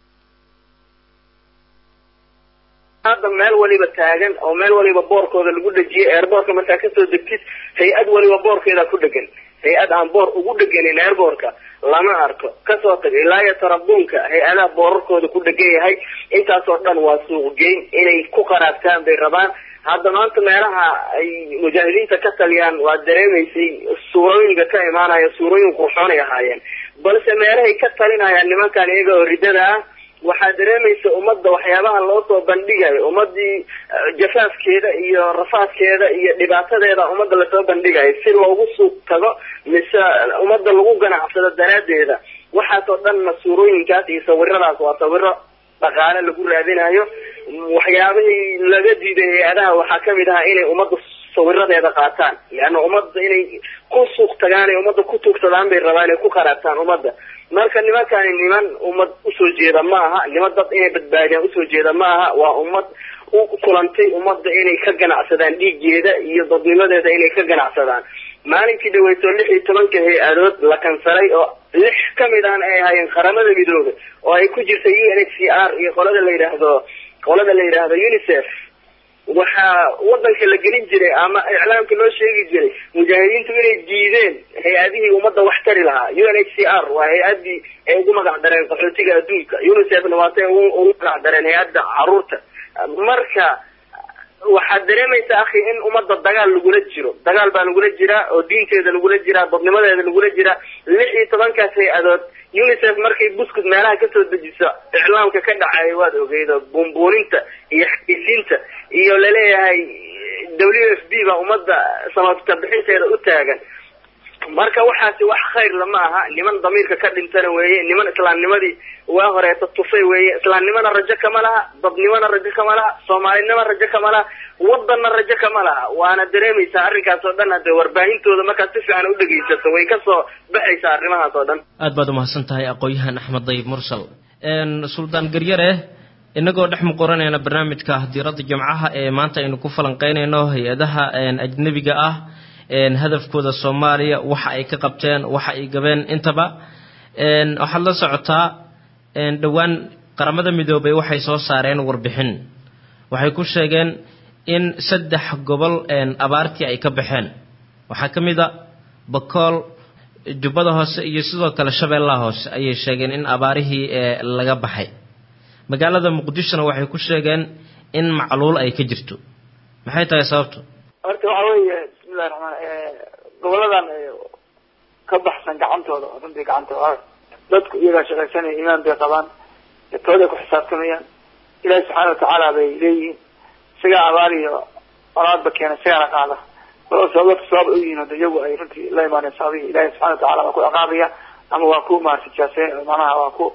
hadda meel waliba taagan oo meel waliba boorkooda lagu dhejiyay airboortka markaa kasoo degtid hay-ad waliba boorkeeda ku dhegan hay-ad aan boor ugu dheganin airboortka lama arko kasoo tag ilaa iyo tarabuunka hay-adaha boorarkooda ku dhegan yahay intaasoo dhan waa suuqgeyn inay ku qaraabtaan bay rabaan hadda maanta meelaha ay mujaahidiinta ka taliyaan waad dareemaysay suurooyinka ka imaanaya suurooyin qurxoonay ahaayeen balse meelahay ka talinayaan nimankan iyaga oo riddada ah waxaa dareemaysa ummadda waxyaabaha loo soo bandhigayo ummadii jafaafkeeda iyo rafaadkeeda iyo dhibaatadeeda ummadda lasoo bandhigayo si loogu suuq tago mise ummadda lagu ganacsado daraaddeeda waxaasoo dhanna suurooyinkaas iyo sawiradaas waa sawiro dhaqaale lagu raadinayo waxyaabihii laga diiday hay-adaha waxaa kamid ahaa inay ummadda sawiradeeda qaataan leanna ummadda inay ku suuq tagaan ay ummadda ku tuugsadaan bay rabaan inay ku qaraabtaan ummadda marka nimankani niman ummad usoo jeeda ma aha niman dad inay badbaadiyaan usoo jeeda ma aha waa ummad u kulantay ummadda inay ka ganacsadaan dhiiggeeda iyo dadnimadeeda inay ka ganacsadaan maalinkii dhaweyto lix iyo tobanka hay-adood la kansalay oo lix kamid ahna ay ahaayeen qaramada midoobe oo ay ku jirta u n h c r iyo qolada la yidhaahdo qolada la yidhaahdo unicef waxaa wadanka la gelin jiray ama iclaamka loo sheegi jiray mujaahidiintu inay diideen hay-adihii ummadda wax tari lahaa u n h c r waa hay-adii ay ugu magac dareen qaxootiga adduunka unicefna waatay ugu magac dareen hay-adda caruurta marka waxaad dareemaysa akhi in ummadda dagaal lagula jiro dagaal baa lagula jiraa oo diinteeda lagula jiraa dadnimadeeda lagula jiraa lix iyo tobankaas hay-adood unicef markay buskud meelaha kasoo dejiso iclaamka ka dhacaya waad ogeydo buunbuuninta iyo xayisiinta iyo laleeyahay w f b baa ummadda samafta bixinteeda u taagan marka waxaasi wax khayr lama aha niman damiirka ka dhintana weeye niman islaamnimadii waa horeeta tufay weeye islaamnimana rajo kama laha dadnimona rajo kama laha soomaalinima rajo kama laha wadanna rajo kama laha waana dareemaysaa arrinkaas oo dhan hadee warbaahintooda markaad si fiican u dhegaysato way kasoo baxaysaa arrimahaas oo dhan aad baad umahadsan tahay aqoon-yahan axmed dayib mursal suldaan garyare inagoo dhex muqoranayna barnaamijka diiradda jimcaha ee maanta aynu ku falanqeynayno hay-adaha ajnebiga ah hadafkooda soomaaliya waxa ay ka qabteen waxa ay gabeen intaba waxaad la socotaa dhowaan qaramada midoobay waxay soo saareen warbixin waxay ku sheegeen in saddex gobol abaartii ay ka baxeen waxaa ka mid a bakool jubbada hoose iyo sidoo kale shabeellaha hoose ayay sheegeen in abaarihii laga baxay magaalada muqdishona waxay ku sheegeen in macluul ay ka jirto maxay tahay sababtu horta waxa weeye bismillahi raxmaan goboladan ka baxsan gacantooda oo runtii gacantooda dadku iyagaa shaqaysanaya imaan bay qabaan tooday ku xisaabtamayaan ilaahi subxaana watacaala bay leeyihiin isagaa abaal iyo olaadba keena isagaana qaada walo sababdadka sabab u yihiin hada iyagu ay runtii la imaaneen sababihii ilahi subxana watacala waa ku ciqaabaya ama waa ku maarata jaase manaha waa ku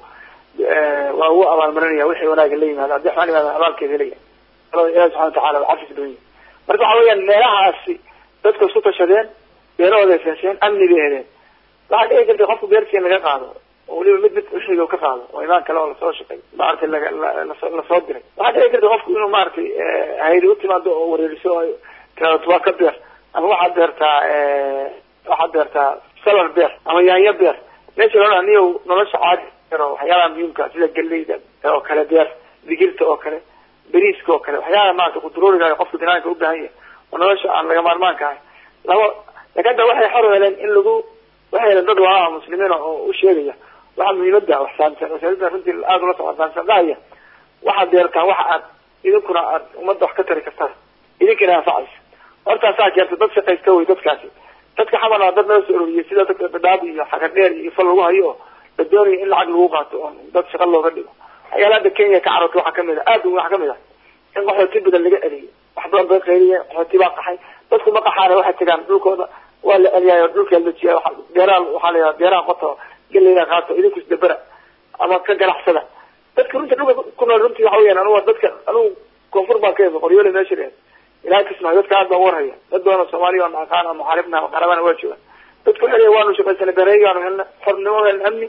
waa ugu abaalmarinaya wixii wanaaga la yimaado haddii xumaan yimaada abaalkeeda helaya ilahi subxana watacala waa cafis badan yihin marka waxa weeyaan meelahaasi dadka isku tashadeen beerahooday feesheen amni bay heleen waxaa dhici karta qofku beertii in laga qaado oo weliba mid mid uxiga ka qaado oo imaan kale oo lasoo shaqay maaragtay laga lasoo diray waxaa dhici karta qofku inuu maaragtay hayri utimaado oo wareeriso oo tiraado waa ka beer ama waxaad beertaa waxaad beertaa salar beer ama yaanyo beer meesha loo niyo nolosha caadi o waxyaalaha muhiimka sida galeyda oo kale beer digirta oo kale beriiska oo kale waxyaalaha maarata quduruuriga qofka binaanka ubaahan yahay oo nolosha aan laga maarmaanka ahay laba lakin hadda waxay xor heleen in lagu waxay heleen dad walaalaha muslimiin oo u sheegaya waxa muhiimada wax saamsan wasaaradda runtii aada ula socda saamsan dhahaya waxaad beertaan waxa aad idinkuna aad ummadda wax ka tari kartaan idinkana anfacaysa hortaasaa keerta dad shaqaysta wey dadkaasi dadka xamal waa dad nala soo ururiyay sida dadka dhadhaab iyo xaga dheer iyo ifal lagu hayo oo la doonayo in lacag lagu qaato oo dad shaqa looga dhigo waxyaala hadda kenya ka cararta waxaa kamid a aada waxaa kamid ah in qaxooti badan laga celiyo wax badan bay qayliyeen qaxooti baa qaxay dadku ma qaxaana waxay tagaan dhulkooda waa la celiyayo dhulkaa la jiya beeraha waxaa la yidhaha beeraha qoto geleyda qaato idinku isdabera ama ka ganacsada dadka runta dhulka ku nool runtii waxa weyaan anugu dadka anugu koonfur baan ka imi qoryoole meesha dheer ilahay kismayo dadka aad baan warhaya dad badan oo soomaaliya oo naqaan oo muxaaribna ama qarabana waa joogaan dadku xeliya waanu shaqaysanay beerahaygaanu helna xornimo helna amni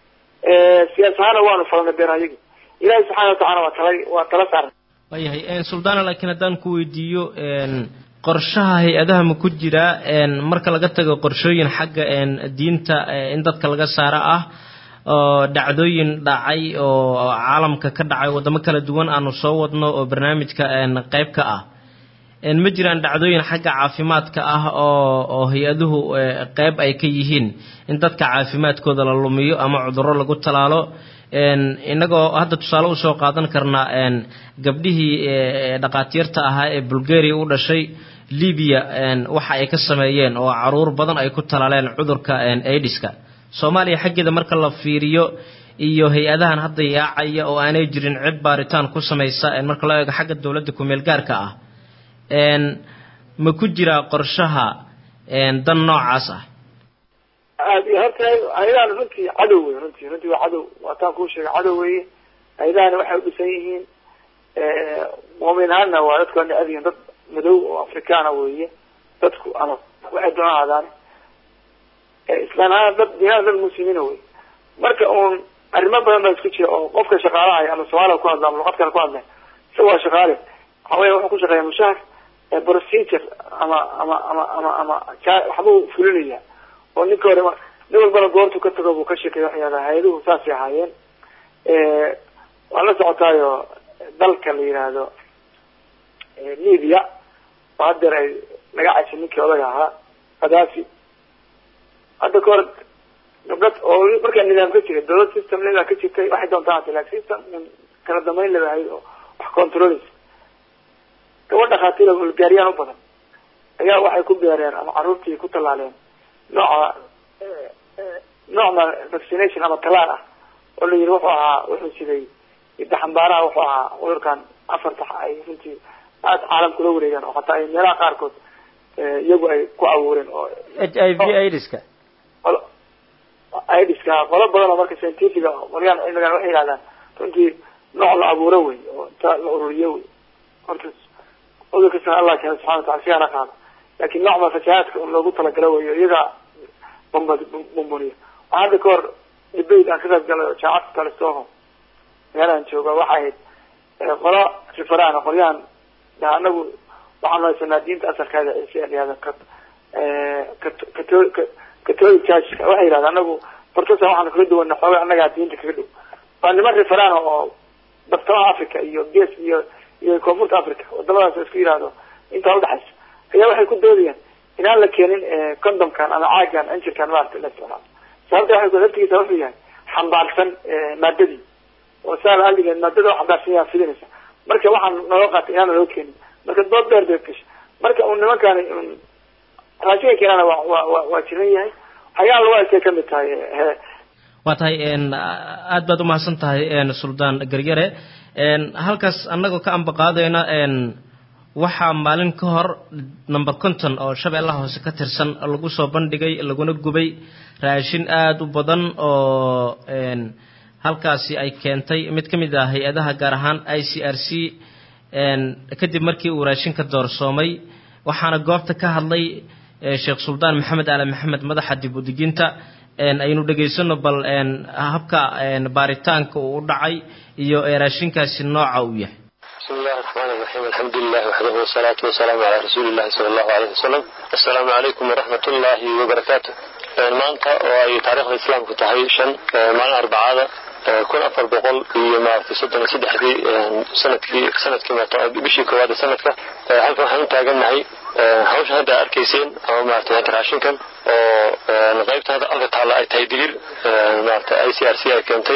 siyaas ahaana waanu falanay beerahayagi ilahi subxaana watacala waa tala waa tala saaran waayahay suldaana laakiin haddaan ku weydiiyo qorshaha hay-adaha ma ku jiraa marka laga tago qorshooyin xagga diinta in dadka laga saaro ah oo dhacdooyin dhacay oo caalamka ka dhacay waddamo kala duwan aanu soo wadno oo barnaamijka qayb ka ah ma jiraan dhacdooyin xagga caafimaadka ah oo oo hay-aduhu qayb ay ka yihiin in dadka caafimaadkooda la lumiyo ama cudurro lagu talaalo inagoo hadda tusaale usoo qaadan karnaa gabdhihii dhaqaatiirta ahaa ee bulgaria u dhashay libiya waxa ay ka sameeyeen oo caruur badan ay ku talaaleen cudurka aidiska soomaaliya xaggeeda marka la fiiriyo iyo hay-adahan hadda yaacaya oo aanay jirin cid baaritaan ku samaysa marka loo eego xagga dowladda kumeel gaarka ah ma ku jiraa qorshaha dan noocaas ah aad iyo horta hay-adahan runtii cadow wey runtii runtii waa cadow waataan kuu sheegay cadow weye hay-adahani waxay u dhisan yihiin mumin ahaanna waa dadku ana adiyin dad madow oo afrikaana weeye dadku ama waxay doona ahaadaan islaan ahaan dad diinaan dad muslimiina wey marka uun arrimo badan baa isku jira oo qofka shaqaalahay ama soomaaliya ku hadla ama luqad kale ku hadla isaga waa shaqaale waxa weya wuxuu ku shaqeeya mushahar procedure ama ama ama ama ama waxbuu fulinaya oo ninka hore nin walbana goortu ka tago buu ka sheekay waxyaala hay-aduhu saasay ahaayeen waan la socotaayo dalka la yidhaahdo libya oo haddeer ay laga cashay ninkii odaga ahaa khadaafi hadda ka hor gabdhad oo markaa nidaam ka jiray dawlad system nidaam ka jirtay waxay doontaa hata lakin system kala dambeyn laba ahayd oo wax controleysa gabadh dhakhaatiir bulgaariyaan u badan ayaa waxay ku beereen ama carruurtii ku tallaaleen nooca noocna vaccination ama talaal ah oo la yidhi wuxuu ahaa wuxuu siday daxambaaraha wuxuu ahaa cudurkan afarta ay runtii aada caalamka la wareegaan oo hataa ay meelaha qaarkood iyagu ay ku abuureen oo h i v idska idska qolo badan oo marka scientifica qolyaan cilmigan waxay yihahdaan runtii nooc la abuuro wey oo inta la ururiyo wey horta cudurkasana allah keena subxana watala sigaana qaado laakin nooc baa fasahaadka loogu talagalo weyo iyagaa bomba bomboniya waxaa hadda ka hor debate aan ka qayb galay oo jaamacadka talistoho meelahan jooga waxay ahayd qolo rifaraan qolyahan anagu waxaanu haysanaa diinta asalkeeda ciise layihahda catholic churchka waxay yidhahda anagu bartasa waxaanu kaga duwana xooga annagaa diinta kaga dhow waa niman rifaraan oo bartamaha africa iyo ges iyo iyo koonfurta africa wadamadaas isku yihahdo intaa udhexaysa ayaa waxay ku doodayaan inaan la keenin condomkan ama caagan anjirkan maarata la isticmaalo sababta waxay laftigiisa wuxuu yahay xambaarsan maadadii oo saa aligeed maadada oo xambaarsan yaha fidinaysa marka waxaan naloo qaatay inaana loo keenin marka dood dheer bay gashay marka un nimankani raashinka keenana waa waa waa waa jiran yahay ayaa lagu arkay kamid tahay he waa tahay aad baad umahadsan tahay suldaan garyare halkaas annagoo ka ambaqaadayna waxaa maalin ka hor number conton oo shabeellaha hoose ka tirsan lagu soo bandhigay laguna gubay raashin aada u badan oo halkaasi ay keentay mid ka mid ah hay-adaha gaar ahaan i c r c kadib markii uu raashinka doorsoomay waxaana goobta ka hadlay sheekh suldaan maxamed aali maxamed madaxa dib udeginta aynu dhegaysano bal habka baaritaanka uu u dhacay iyo raashinkaasi nooca uu yahay بسم الله الرحمن الرحيم الحمد لله وحده والصلاة والسلام على رسول الله صلى الله عليه وسلم السلام عليكم ورحمة الله وبركاته maanta oo ay taariikhda islaamku tahay shan maalin arbacada kun afar boqol iyo maaragtay soddon iyo saddexdii sanadkii sanadkii maarta bishii koowaad ee sanadka halkan waxaan u taagannahay hawsha hadda arkayseen ama maaragtay hadda raashinkan oo qaybta hadda alka taalla ay tahay digir maaragtay i c r c ay keentay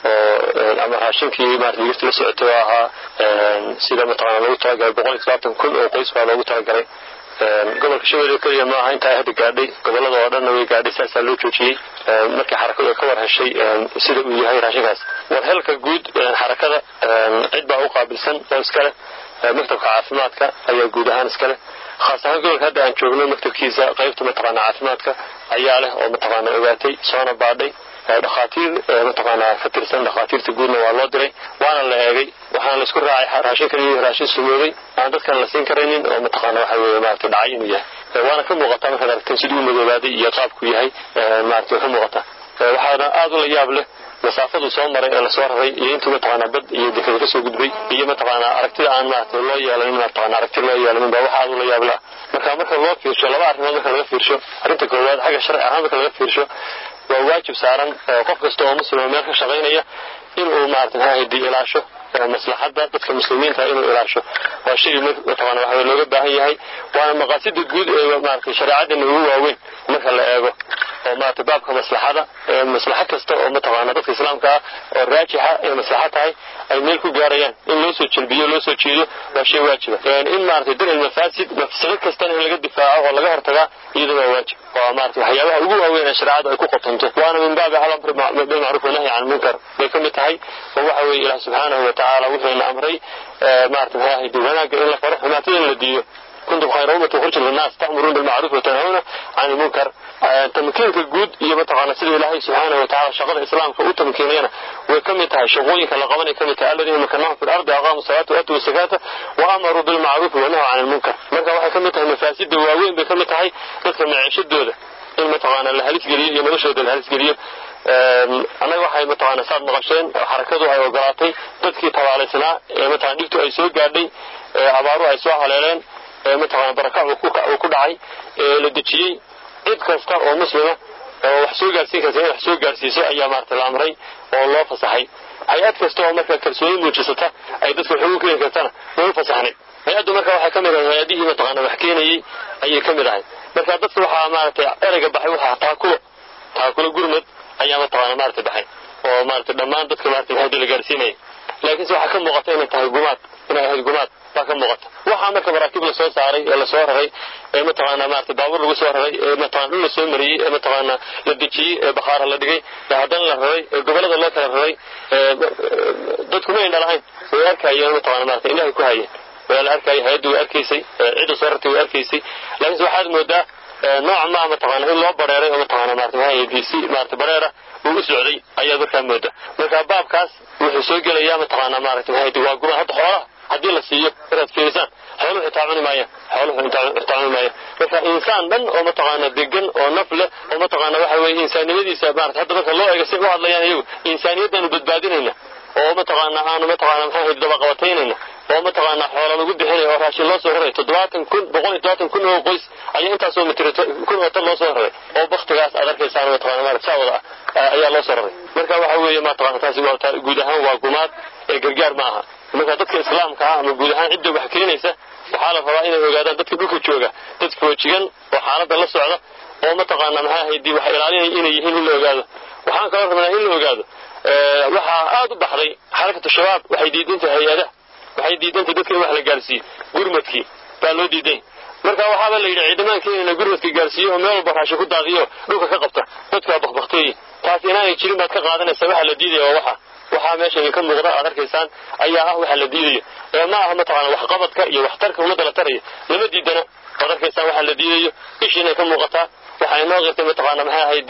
oo ama raashinkii maarata digirta la socotay oo ahaa sida mataqaana loogu talagalay boqol iyo todobaatan kun oo qoys baa loogu talagalay gobolka shabeelle keliya maaha intaa hadda gaadhay gobolada oo dhanna way gaadhay saasaa loo joojiyey markii xarakadu ay ka war heshay sida uu yahay raashinkaas warhelka guud xarakada cid baa u qaabilsan oo iskale maktabka caafimaadka ayaa guud ahaan iskale khaas ahaan gobolka hadda aan joogno maktabkiisa qaybta mataqaana caafimaadka ayaa leh oo mataqaana ogaatay soona baadhay dhakhaatiir mataqaanaa ka tirsan dhakhaatiirta guudna waa loo diray waana la eegay waxaana laisku raacay raashinkan inuu raashin sumoobay aan dadkan la siin karaynin oo mataqaana waxa weeye maarata dhacay inuu yahay waana ka muuqataa markaad aragteen siduu u madoobaaday iyo qaabku yahay maarata way ka muuqataa waxaana aad u la yaab leh masaafadu soo maray ee lasoo raray iyo intuu mataqaanaa bad iyo dekada kasoo gudbay iyo mataqaanaa aragtida aan maarata loo yeelanin mataqaana aragti loo yeelanin baa waxa aad u la yaab leh marka marka loo fiirsho laba arrimood marka laga fiirsho arrinta koowaad xagga sharci ahaan marka laga fiirsho waa waajib saaran qof kasta oo muslima meel ka shaqaynaya inuu maarata maxaa hadi ilaasho maslaxadda dadka muslimiinta inuu ilaasho waa shay mataqaana waxa looga baahan yahay waana maqaasida guud ee maarata shareecadana ugu waaweyn marka la eego oo maarata baabka maslaxada maslaxad kasta oo mataqaana dadka islaamka ah oo raajixa ee maslaxad tahay ay meel ku gaarayaan in loo soo jelbiyo loo soo jeedo waa shay waajiba in maarata dar ilmafaasid mafsado kastana in laga difaaco oo laga hortagaa iyaduna waa waajib waa maarata waxyaabaha ugu waaweyn ee shareecada ay ku qotonto waana min baabi alamri bilmacruuf wanahyi can munkar bay ka mid tahay oo waxa weeye ilaah subxaanahu watacaala wuxuuna amray maarata maxaa ahaydi wanaagga in la faro xumaatada in la diido kuntum khayra ummatin ukhrijat linnaas ta'muruuna bilmacruuf watanhawna can ilmunkar tamkiinka guud iyo mataqaana sida ilaahay subxaanahu watacaala shaqada islaamka u tamkiinayana way ka mid tahay shaqooyinka la qabanay ka mid tahay aladiina makanahum fi lardi aqaamu salaata wa atuu zakaata wa amaruu bilmacruufi wa nahaw can ilmunkar marka waxay ka mid tahay mafaasida waaweyn bay ka mid tahay dadka maciishadooda in mataqaana la halisgeliyo iyo noloshooda la halisgeliyo annaga waxay mataqaana saad maqasheen xarakadu ay ogolaatay dadkii tabaalaysnaa ee mataqana dhibtu ay soo gaadhay abaaruhu ay soo haleeleen mataqana baraka uu ku dhacay ee la dejiyey cid kasta oo muslima oo wax soo gaarsiin karta in wax soo gaarsiiso ayaa maarata la amray oo loo fasaxay hay-ad kasta oo marka kalsooni muujisata ay dadka wax ugu keeni kartana way u fasaxnay hay-addu marka waxay ka mid ahay hay-adihii mataqaana wax keenayey ayay ka mid ahay marka dadka waxaa maaragtay ereyga baxay waxaa taakulo taakulo gurmad ayaa mataqaana maarata baxay oo maarata dhammaan dadka maarata hadii la gaarsiinaya laakiinse waxaa ka muuqata inay tahay gumaad inay ahayd gumaad baa ka muuqata waxaa marka maraakiib lasoo saaray ee lasoo raray ee mataqaana maarata baabuur lagu soo raray ee mataqana dhul lasoo mariyey ee mataqaana la dejiyey ee bakhaara la dhigay ee haddana la raray ee gobolada loo kala raray dadku ma indha lahayn way arkayeen mataqana maarata ilahay ku hayeen waa la arkayay hay-addu way arkaysay cidda soo rartay way arkaysay laakiinse waxaad moodaa nooc maa mataqaana in loo bareeray oo mataqaana maarata maxaa si maarata bareera uu u socday ayaad markaa mooda marka baabkaas wuxuu soo gelayaa mataqaana maarata maxaa waa guma hadda xoolaha haddii la siiyo inaad fiirisaan xooluhu xitaa cuni maayaan xooluhu xitaa cuni maayaan marka insaan dhan oo mataqaana degan oo naf leh oo mataqaana waxa weeye insaanimadiisa maarata hadda marka loo eego si u hadlayaan iyagu insaaniyaddaanu badbaadinayna oo mataqaana aanu mataqaana maxaa dabaqabataynayna oo mataqaana xoola lagu bixinay oo raashin loo soo raray toddobaatan kun boqol iyo toddobaatan kun oo qoys ayaa intaasoo mitira kun oo tan loo soo raray oo baktigaas aad arkaysaan mataqana maarata saa wada ah ayaa loo soo raray marka waxa weeye mataqana taasi waa guud ahaan waa gumaad ee gargaar ma aha marka dadka islaamka ah ama guud ahaan cidda wax keenaysa waxaa la rabaa inay ogaadaan dadka dhulka jooga dad foojigan oo xaaladda la socda oo mataqaana maxaa haydi wax ilaalinaya inay yihiin in la ogaado waxaan kaloo rabnaa in la ogaado waxaa aada u baxday xarakatu shabaab waxay diidantay hay-adaha waxay diidantay dadka in wax la gaarsiiyo gurmadkii baa loo diiday marka waxaaba la yidhi ciidamaanka inayna gurmadka gaarsiiyo oo meel walba raashin ku daadiyo dhulka ka qabta dadkaa bakbakteeye taas inaanay jirin baad ka qaadanaysa waxa la diidaya waa waxa waxaa meesha idinka muuqda aad arkaysaan ayaa ah waxa la diidayo ee ma aha mataqaana waxqabadka iyo waxtarka ummadda la taraya lama diidana waad arkaysaan waxa la diidayo ishi inay ka muuqataa waxaa inoo qirtay mataqaana maxay ahayd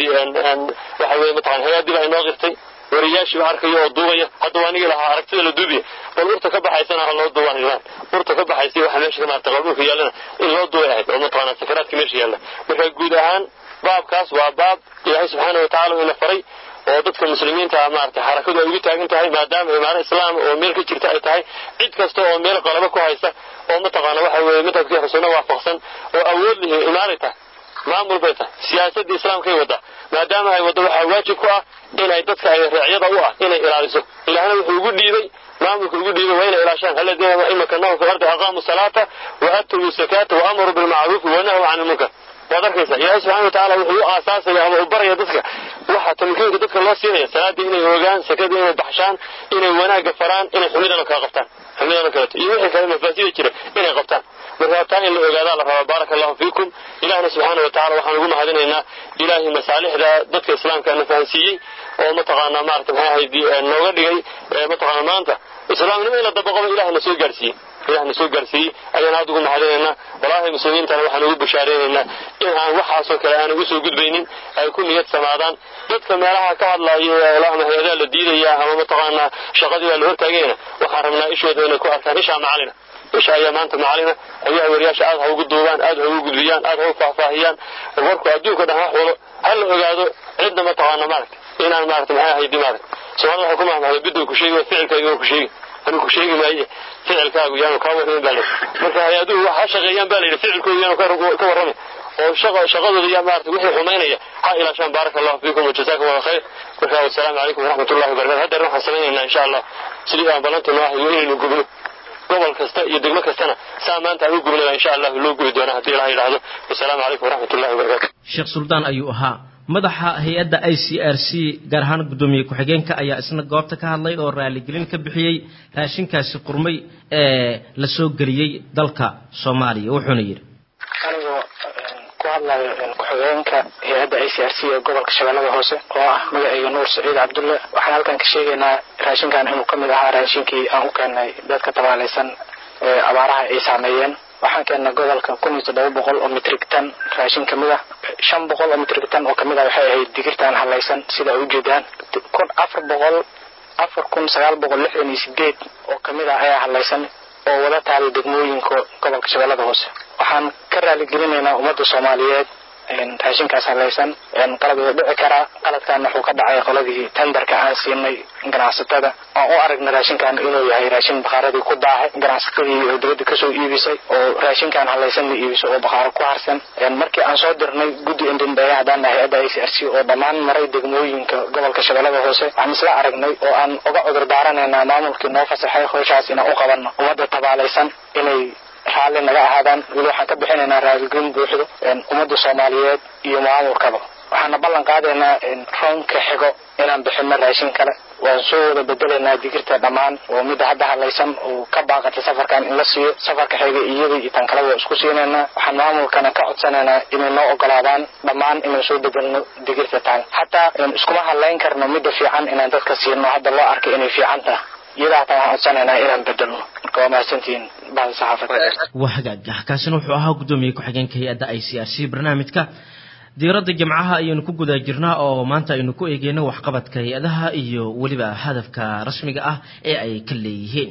waxa weye mataqana hay-addii baa inoo qirtay wariyaashiiba arkaya oo duubaya hadda waa anigii lahaa aragtida la duubiya bal urta ka baxaysana ha loo duubaan ilmaan urta ka baxaysay waxa meesha ka maartay qabuulka yaallana in loo duubay ahayd oo mataqaana sakaraadka meesha yaalla marka guud ahaan baabkaas waa baab ilaahay subxaana watacaala ina faray oo dadka muslimiinta maaragtay xarakadu ay ugu taagan tahay maadaama imaaro islaam oo meel ka jirta ay tahay cid kasta oo meel qalabo ku haysa oo mataqaana waxa weeye madhabkii rasuulna waafaqsan oo awood lihi imaaray tahay maamul bay tahay siyaasadda islaamkay wadda maadaama ay waddo waxaa waajib ku ah inay dadka ay raacyada u ah inay ilaaliso ilaahna wuxuu ugu dhiibay maamulka ugu dhiibay waa inay ilaashaan aladiina imakanahum fi ardi aqaamu salaata wa atuu zakaata wa amaruu bilmacruufi wa nahuu can ilmunkar waad arkaysaa ilaahay subxana watacaala wuxuu u aasaasaya ama u baraya dadka waxa tamkiinka dadka loo siinaya salaada inay hoogaan sakada inay baxshaan inay wanaagga faraan inay xumidana kala qabtaan xumidana kaleto iyo wixii kale mafaasida jira inay qabtaan marka taa in la ogaadaa la rabaa baaraka allahu fiikum ilahna subxaana watacaala waxaan ugu mahadinaynaa ilaahay masaalixda dadka islaamka na fahansiiyey oo mataqaanaa maarata maxay ahayd nooga dhigay mataqaana maanta islaamnimo in la dabaqoba ilaah na soo gaarsiiyey ilaah na soo gaarsiiyey ayaan aada ugu mahadinaynaa walaahi muslimiintana waxaan ugu bashaaraynaynaa in aan waxaasoo kale aan ugu soo gudbaynin ay ku niyad samaadaan dadka meelaha ka hadlaya ama hay-adaa la diidaya ama mataqaanaa shaqadii baa la hortaagayna waxaan rabnaa ishooda inay ku arkaan ishaa macalina isha ayaa maanta macalina ayaha wariyaasha aad ha ugu duubaan aad ha ugu gudbiyaan aad ha u faahfaahiyaan warku adduunka dhan wax wado ha la ogaado cidna mataqaana maaragta inaan maarata maxay ahaydi maarata soomaalida waxay ku mahmahda biduu ku sheegi ficilkaagu waa ku sheegi anuu ku sheegi maaye ficilkaagu yaanu kaa warramin baa layidhi marka hay-aduhu wax ha shaqeeyaan baa layidhi ficilkoodu yaanu ka warrami oo shaqadooda yaa maarata wixii xumaynaya ha ilaashaan baaraka allahu fiikum wajazakum allah khayr marka wasalaamu calaykum waraxmat ullahi wabarakatu haddeer waxaan samaynaynaa insha allah sidii aan balanta noo ahayo inaynu gubno gobol kasta iyo degmo kastana saa maanta aan u gubnaba insha allahu loo gubi doonaa haddii ilaha yidhaahdo wasalaamu calaykum waraxmat ullahi wabarakatu sheekh suldaan ayuu ahaa madaxa hay-adda i c r c gaar ahaan guddoomiye ku-xigeenka ayaa isna goobta ka hadlay oo raaligelin ka bixiyey raashinkaasi qurmay ee la soo geliyey dalka soomaaliya wuxuuna yidhi anigoo ku hadlayo ku-xigeenka hay-adda i c r c ee gobolka shabeellada hoose oo ah magacayga nuur saciid cabdulle waxaan halkan ka sheegaynaa raashinkan inuu ka mid ahaa raashinkii aan u keenay dadka tabaalaysan ee abaaraha ay saameeyeen waxaan keennay gobolka kun iyo toddoba boqol oo mitrig tan raashin kamid ah shan boqol oo mitrig tan oo kamid ah waxay ahayd digirtaan halaysan sida ay ujeedaan kun afar boqol afar kun sagaal boqol lixdan iyo sideed oo kamid ah ayaa halaysan oo wada taalay degmooyinka gobolka shabeellada hoose waxaan ka raaligelinaynaa ummadda soomaaliyeed raashinkaas halaysan qalad wuu dhici karaa qaladkan wuxuu ka dhacay qoladii tenderka aan siinay ganacsatada aan u aragna raashinkan inuu yahay raashin bakhaaradii ku daahay ganacsatadii oo dibadda kasoo iibisay oo raashinkan halaysan la iibisay oo bakhaaro ku harsan markii aan soo dirnay guddi indindheeye haddaan nahay hay-adda i c r c oo dhammaan maray degmooyinka gobolka shabeellada hoose waxaan isla aragnay oo aan uga cudur daaranaynaa maamulkii noo fasaxay howshaas inaan u qabanno ummadda tabaalaysan inay raalli naga ahaadaan weli waxaan ka bixinaynaa raaligelin buuxdo ummadda soomaaliyeed iyo maamulkaba waxaana ballan qaadaynaa roonka xigo inaan bixino raashin kale waan soo wada bedelaynaa digirta dhammaan oo midda hadda hadlaysan oo ka baaqatay safarkan in la siiyo safarka xiga iyada iyo tan kaleba waa isku siinaynaa waxaan maamulkana ka codsanaynaa inay noo ogolaadaan dhammaan inaan soo bedelno digirta tan xataa iskuma hadlayn karno midda fiican inaan dadka siino hadda loo arkay inay fiican tahay iyada hataa waxaan codsanaynaa inaan bedelno marka waa mahadsantihiin bahda saxaafadda waa hagaag kaasina wuxuu ahaa guddoomiye ku-xigeenka hay-adda i c r c barnaamijka diiradda jimcaha ayaynu ku guda jirnaa oo maanta aynu ku eegeyno waxqabadka hay-adaha iyo weliba hadafka rasmiga ah ee ay ka leeyihiin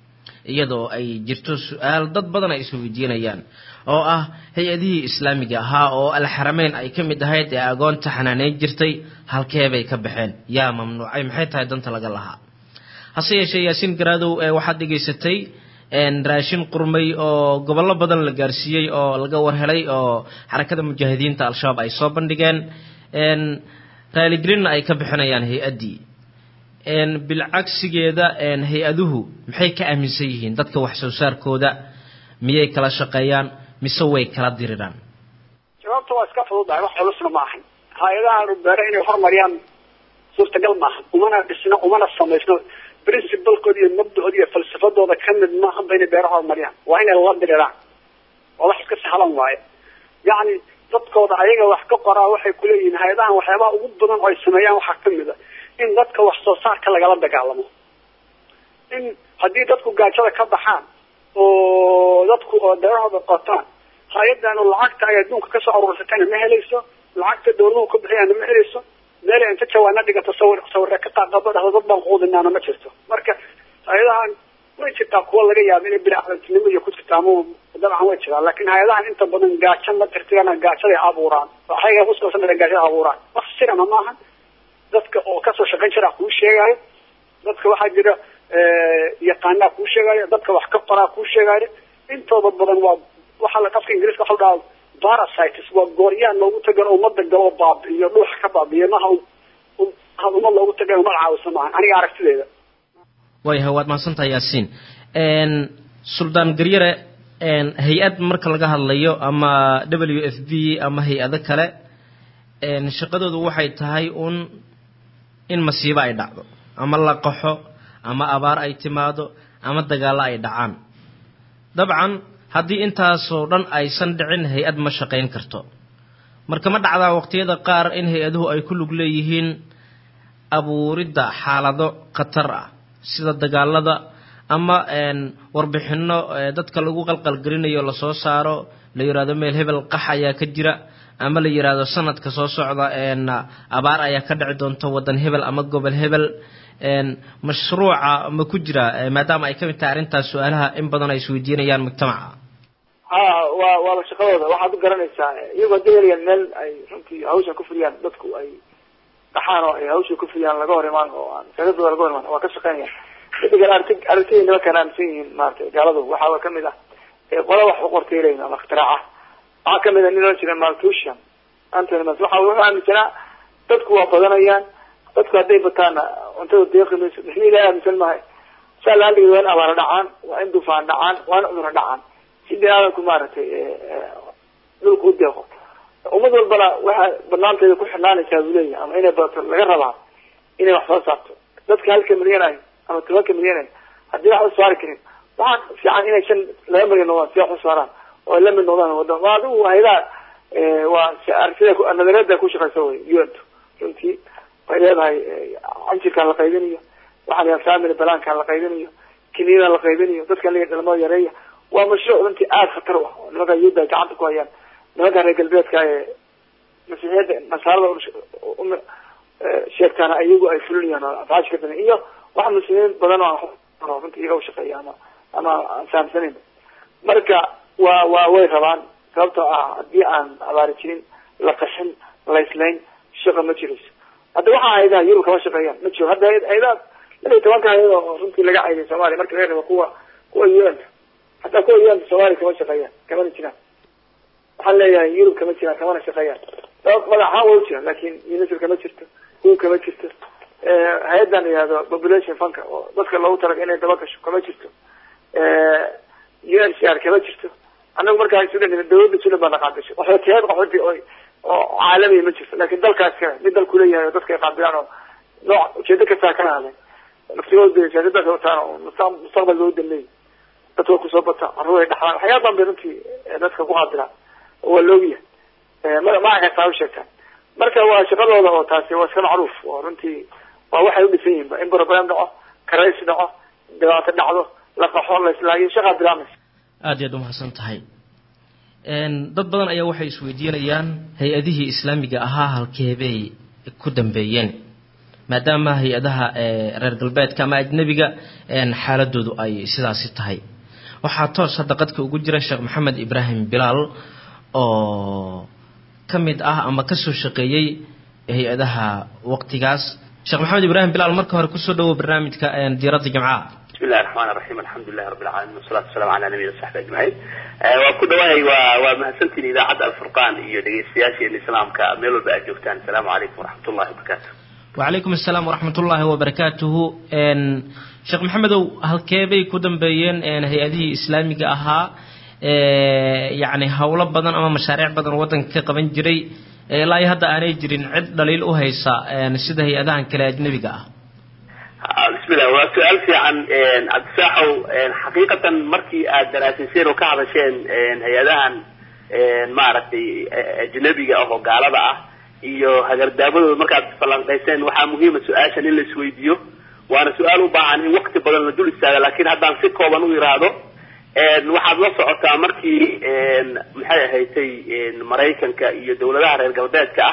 iyadoo ay jirto su-aal dad badan ay isweydiinayaan oo ah hay-adihii islaamiga ahaa oo alxarameyn ay ka mid ahayd ee agoonta xanaaneyn jirtay halkeebay ka baxeen yaa mamnuucay maxay tahay danta laga lahaa hase yeeshee yaasiin garaadow ee waxaad dhegaysatay raashin qurmay oo gobollo badan la gaarsiiyey oo laga warhelay oo xarakada mujaahidiinta al-shabaab ay soo bandhigeen raaligelinna ay ka bixinayaan hay-addii bilcagsigeeda hay-aduhu maxay ka aaminsan yihiin dadka wax soo saarkooda miyay kala shaqeeyaan mise way kala diriraan jawaabta waa iska fududahay wax culusna ma ahan hay-adaha rubeere inay horumariyaan suurtagal maaha umana dhisno umana samaysno principalkooda iyo mabdaooda iyo falsafadooda ka mid maaha ba inay beero horumariyaan waa inay la diriraan oo wax iska sahlan waaye yacni dadkooda ayaga wax ka qoraa waxay kuleeyihiin hay-adahan waxyaabaha ugu badan oo ay sameeyaan waxaa kamid a in dadka wax soo saarka lagala dagaalamo in haddii dadku gaajada ka baxaan oo dadku oo beerahooda qotaan hay-adan lacagta ay adduunka kasoo aruursatayna ma helayso lacagta dawladuhu ka bixiyaana ma helayso meel inta jawaana dhigato sawir sawirre ka qaaqabo dhahdo dad baan quudinaana ma jirto marka hay-adahan way jirtaa kuwa laga yaaba inay biniaadantinimo iyo ku jirta ama dabcan way jiraan laakin hay-adahan inta badan gaajo ma tirtirana gaajaday abuuraan waxay kusaabsan gaajada abuuraan wax sirana maaha dadka oo kasoo shaqayn jira kuu sheegayo dadka waxaa jira yaqaanaa kuu sheegayo dadka wax ka qoraa kuu sheegayo intooda badan waa waxaa la afka ingiriiska waxa dhaha parasites waa gooryaan loogu tagalo umada galo baabi'iyo dhuuxa ka baabi'iyo maha ummad loogu tagalo umad caawisa maaha aniga aragtideeda waayahay waad mahadsantahay yaasiin suldaan garyare hay-ad marka laga hadlayo ama w f b ama hay-ado kale shaqadoodu waxay tahay un in masiibo ay dhacdo ama la qaxo ama abaar ay timaado ama dagaallo ay dhacaan dabcan haddii intaasoo dhan aysan dhicin hay-ad ma shaqayn karto marka ma dhacdaa waqtiyada qaar in hay-aduhu ay ku lug leeyihiin abuuridda xaalado khatar ah sida dagaalada ama warbixino dadka lagu qalqalgelinayo lasoo saaro la yidhahdo meel hebel qax ayaa ka jira ama la yidhaahdo sanadka soo socda abaar ayaa ka dhici doonta wadan hebel ama gobol hebel mashruuca ma ku jira maadaama ay kamid tahay arrintaas su-aalaha in badan ay isweydiinayaan mujtamaca ha waa waaba shaqadooda waxaad u garanaysaa iyagoo dayalayaan meel ay runtii hawshan ku fuliyaan dadku ay dhaxaan oo ay hawsha ku fuliyaan laga hor imaan oo aan sagadooda laga hor imaan waa ka shaqeynaya midigan arti aragtida nimankaan aaminsan yihiin maaragtay gaaladu waxaa kamid ah qola wax u qortay leeyihin ama iktiraaca waxaa kamid ah nin oran jira maltusian antony mas waxa wuxuu aaminsanaa dadku waa badanayaan dadku hadday bataana cuntada deeqi mayso mixni ilahi aaminsan mahay saa laaligeed waa in abaara dhacaan waa in dufaan dhacaan waa in cuduro dhacaan si bini aadamku maaragtay dhulka u deeqo ummad walbana waxaa banaanteeda ku xirnaanaysaa buu leeyahay ama inay badato laga rabaa inay wax soo saarto dadka halka milyan ay ama tobanka milyan ay haddii wax u saari karin waxaa fiican inay shan laba milyan noqdaan si wax u saaraan oo ay la mid noqdaan wadan waa adigu haydaa waa aragtida nadariyada ku shaqeysa wey un runtii way leedahay canjirkaan la qaybinayo waxaa la family balaankaan la qaybinayo kiniyadan la qaybinayo dadkan la dhalmada yareeya waa mashruuc runtii aada khatar u ah oo nimanka yuhuudda ay gacanta ku hayaan nimanka reer galbeedka ee masiixiyadda nasaarada sheegtaana iyagu ay fulinayaan oo afaash ka dadan iyo wax muslimiin badan oo aan runtii iyaga ushaqeeya ama ama aan fahamsanayn marka waa waa way rabaan sababtoo ah haddii aan abaari jirin la qaxin layslayn shaqa ma jirayso hadda waxaa haydaha yurub kama shaqeeyaan ma jiro hadda haydaa laba iyo tobanka hayad oo runtii laga cayday soomaaliya marka laga rabo kuwa kuwa un hataa kuwa un soomaaliya kama shaqeeyaan kamana jiraan waxaan leeyahay yurub kama jiraan kamana shaqeeyaan sabab madaxaan waa u jiraan lakin unisr kama jirto kuwa kama jirto hay-adan yihahdo population funka oo dadka loogu talaga inay daba gasho kama jirto u n c r kama jirto annagu markaa sudan dawladda sudan baa naqaadasho qaxootiyaad qaxooti oo oo caalamiya ma jirto lakin dalkaas kale mid dalku leeyahay oo dadka ay qaabilaan oo nooc ujeedo kastaa kana hadleen naftigooda siyaasadaas wataan oo mustaqbal loo danleeyay dadka way kusoo bataa carruur ay dhaxlaan waxyaaba badan bay runtii dadka ku qaabilaan waa loogiyahay magaca kastaa u sheegtaan marka waa shaqadooda oo taasi waa iska macruuf oo runtii waa waxay udhisan yihiin ba in problem dhaco karaysi dhaco dhibaato dhacdo la qaxo la islaayo shaqaa bilaamaysa aada iyaad umahadsan tahay dad badan ayaa waxay isweydiinayaan hay-adihii islaamiga ahaa halkeebay ku dambeeyeen maadaama hay-adaha reer galbeedka ama ajnebiga xaaladoodu ay sidaasi tahay waxaa toos hadda qadka ugu jira sheekh maxamed ibraahim bilaal oo ka mid ah ama kasoo shaqeeyey hay-adaha waqtigaas sheekh maxamed ibraahim bilaal marka hore kusoo dhawow barnaamijka diiradda jimcaha بسم الله الرحمن الرحيم الحمد لله رب العالمين والصلاة والسلام على نبينا وصحبه أجمعين waa ku dhawahay waa waa mahadsantiin idaacadda alfurqaan iyo dhegeystayaasheena islaamka meel walba aad joogtaan asalaamu calaykum waraxmat ullahi wabarakaatu wacalaykum asalaam waraxmat ullaahi wabarakaatuhu sheekh maxamedow halkeebay ku dambeeyeen hay-adihii islaamiga ahaa yacni howlo badan ama mashaariic badan waddanka ka qaban jiray ilaa iyo hadda aanay jirin cid dhaliil u haysa sida hay-adahan kale ajnebiga ah bismillah waa su-aal fiican cabdisaaxow xaqiiqatan markii aad daraasayseen oo ka hadasheen hay-adahan maaragtay ajnabiga ah oo gaalada ah iyo hagardaabadooda markaad falanqayseen waxaa muhiima su-aashan in la isweydiiyo waana su-aal u baahan in wakti badan la dul istaaga lakin haddaan si kooban u iraahdo waxaad la socotaa markii maxay ahaydtay maraykanka iyo dawladaha reer galbeedka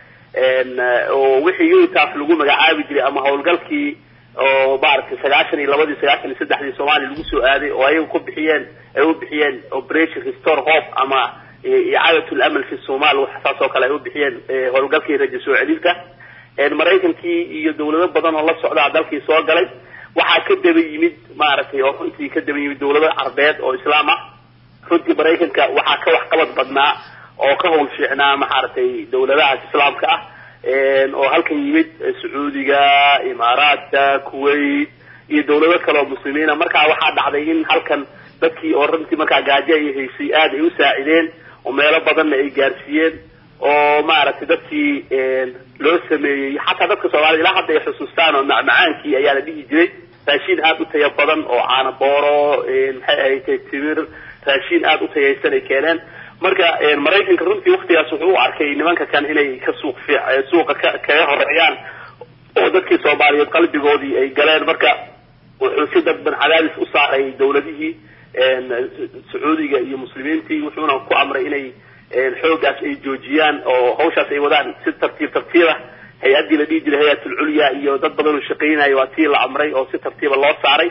ah oo wixii utaf lagu magacaabi jiray ama hawlgalkii oo maaragtay sagaashan iyo labadii sagaashan iyo saddexdii soomaaliya lagu soo aaday oo ayaga ku bixiyeen ay u bixiyeen operation restore hope ama icaadatu lamal fi somal saas oo kale ay u bixiyeen howlgalkii raja soo celinta maraykankii iyo dawlado badan oo la socdaa dalkii soo galay waxaa ka daba yimid maaragtay oo runtii ka daba yimid dawlado carbeed oo islaam ah runtii maraykanka waxaa ka waxqabad badnaa oo ka hawl fiicnaa maaragtay dawladahaas islaamka ah oo halkan yimid sacuudiga imaaraadka kuwait iyo dawlado kale oo muslimiina markaa waxaa dhacday in halkan dadkii oo runtii markaa gaajo ay haysay aada ay u saacideen oo meelo badanna ay gaarsiiyeen oo maaragtay dadkii loo sameeyey xataa dadka soomaalida ilaa hadda ay xusuustaan oo macmacaankii ayaa la dhihi jiray raashiin aada u taya badan oo caana booro maxay ahayd timir raashiin aada u tayaysan ay keeneen marka maraykanka runtii waktigaas wuxuu u arkay nimanka kan inay ka suuq fiic suuqa ka kaga horeeyaan oo dadkii soomaaliyeed qalbigoodii ay galeen marka wuxuu si dadban cadaadis u saaray dawladihii sacuudiga iyo muslimiintii wuxuuna ku amray inay xoogaas ay joojiyaan oo hawshaas ay wadaan si tartiib tartiiba hay-addii la dhihi jiray hay-at ulculya iyo dad badan oo shaqaynaya waa tii la amray oo si tartiiba loo saaray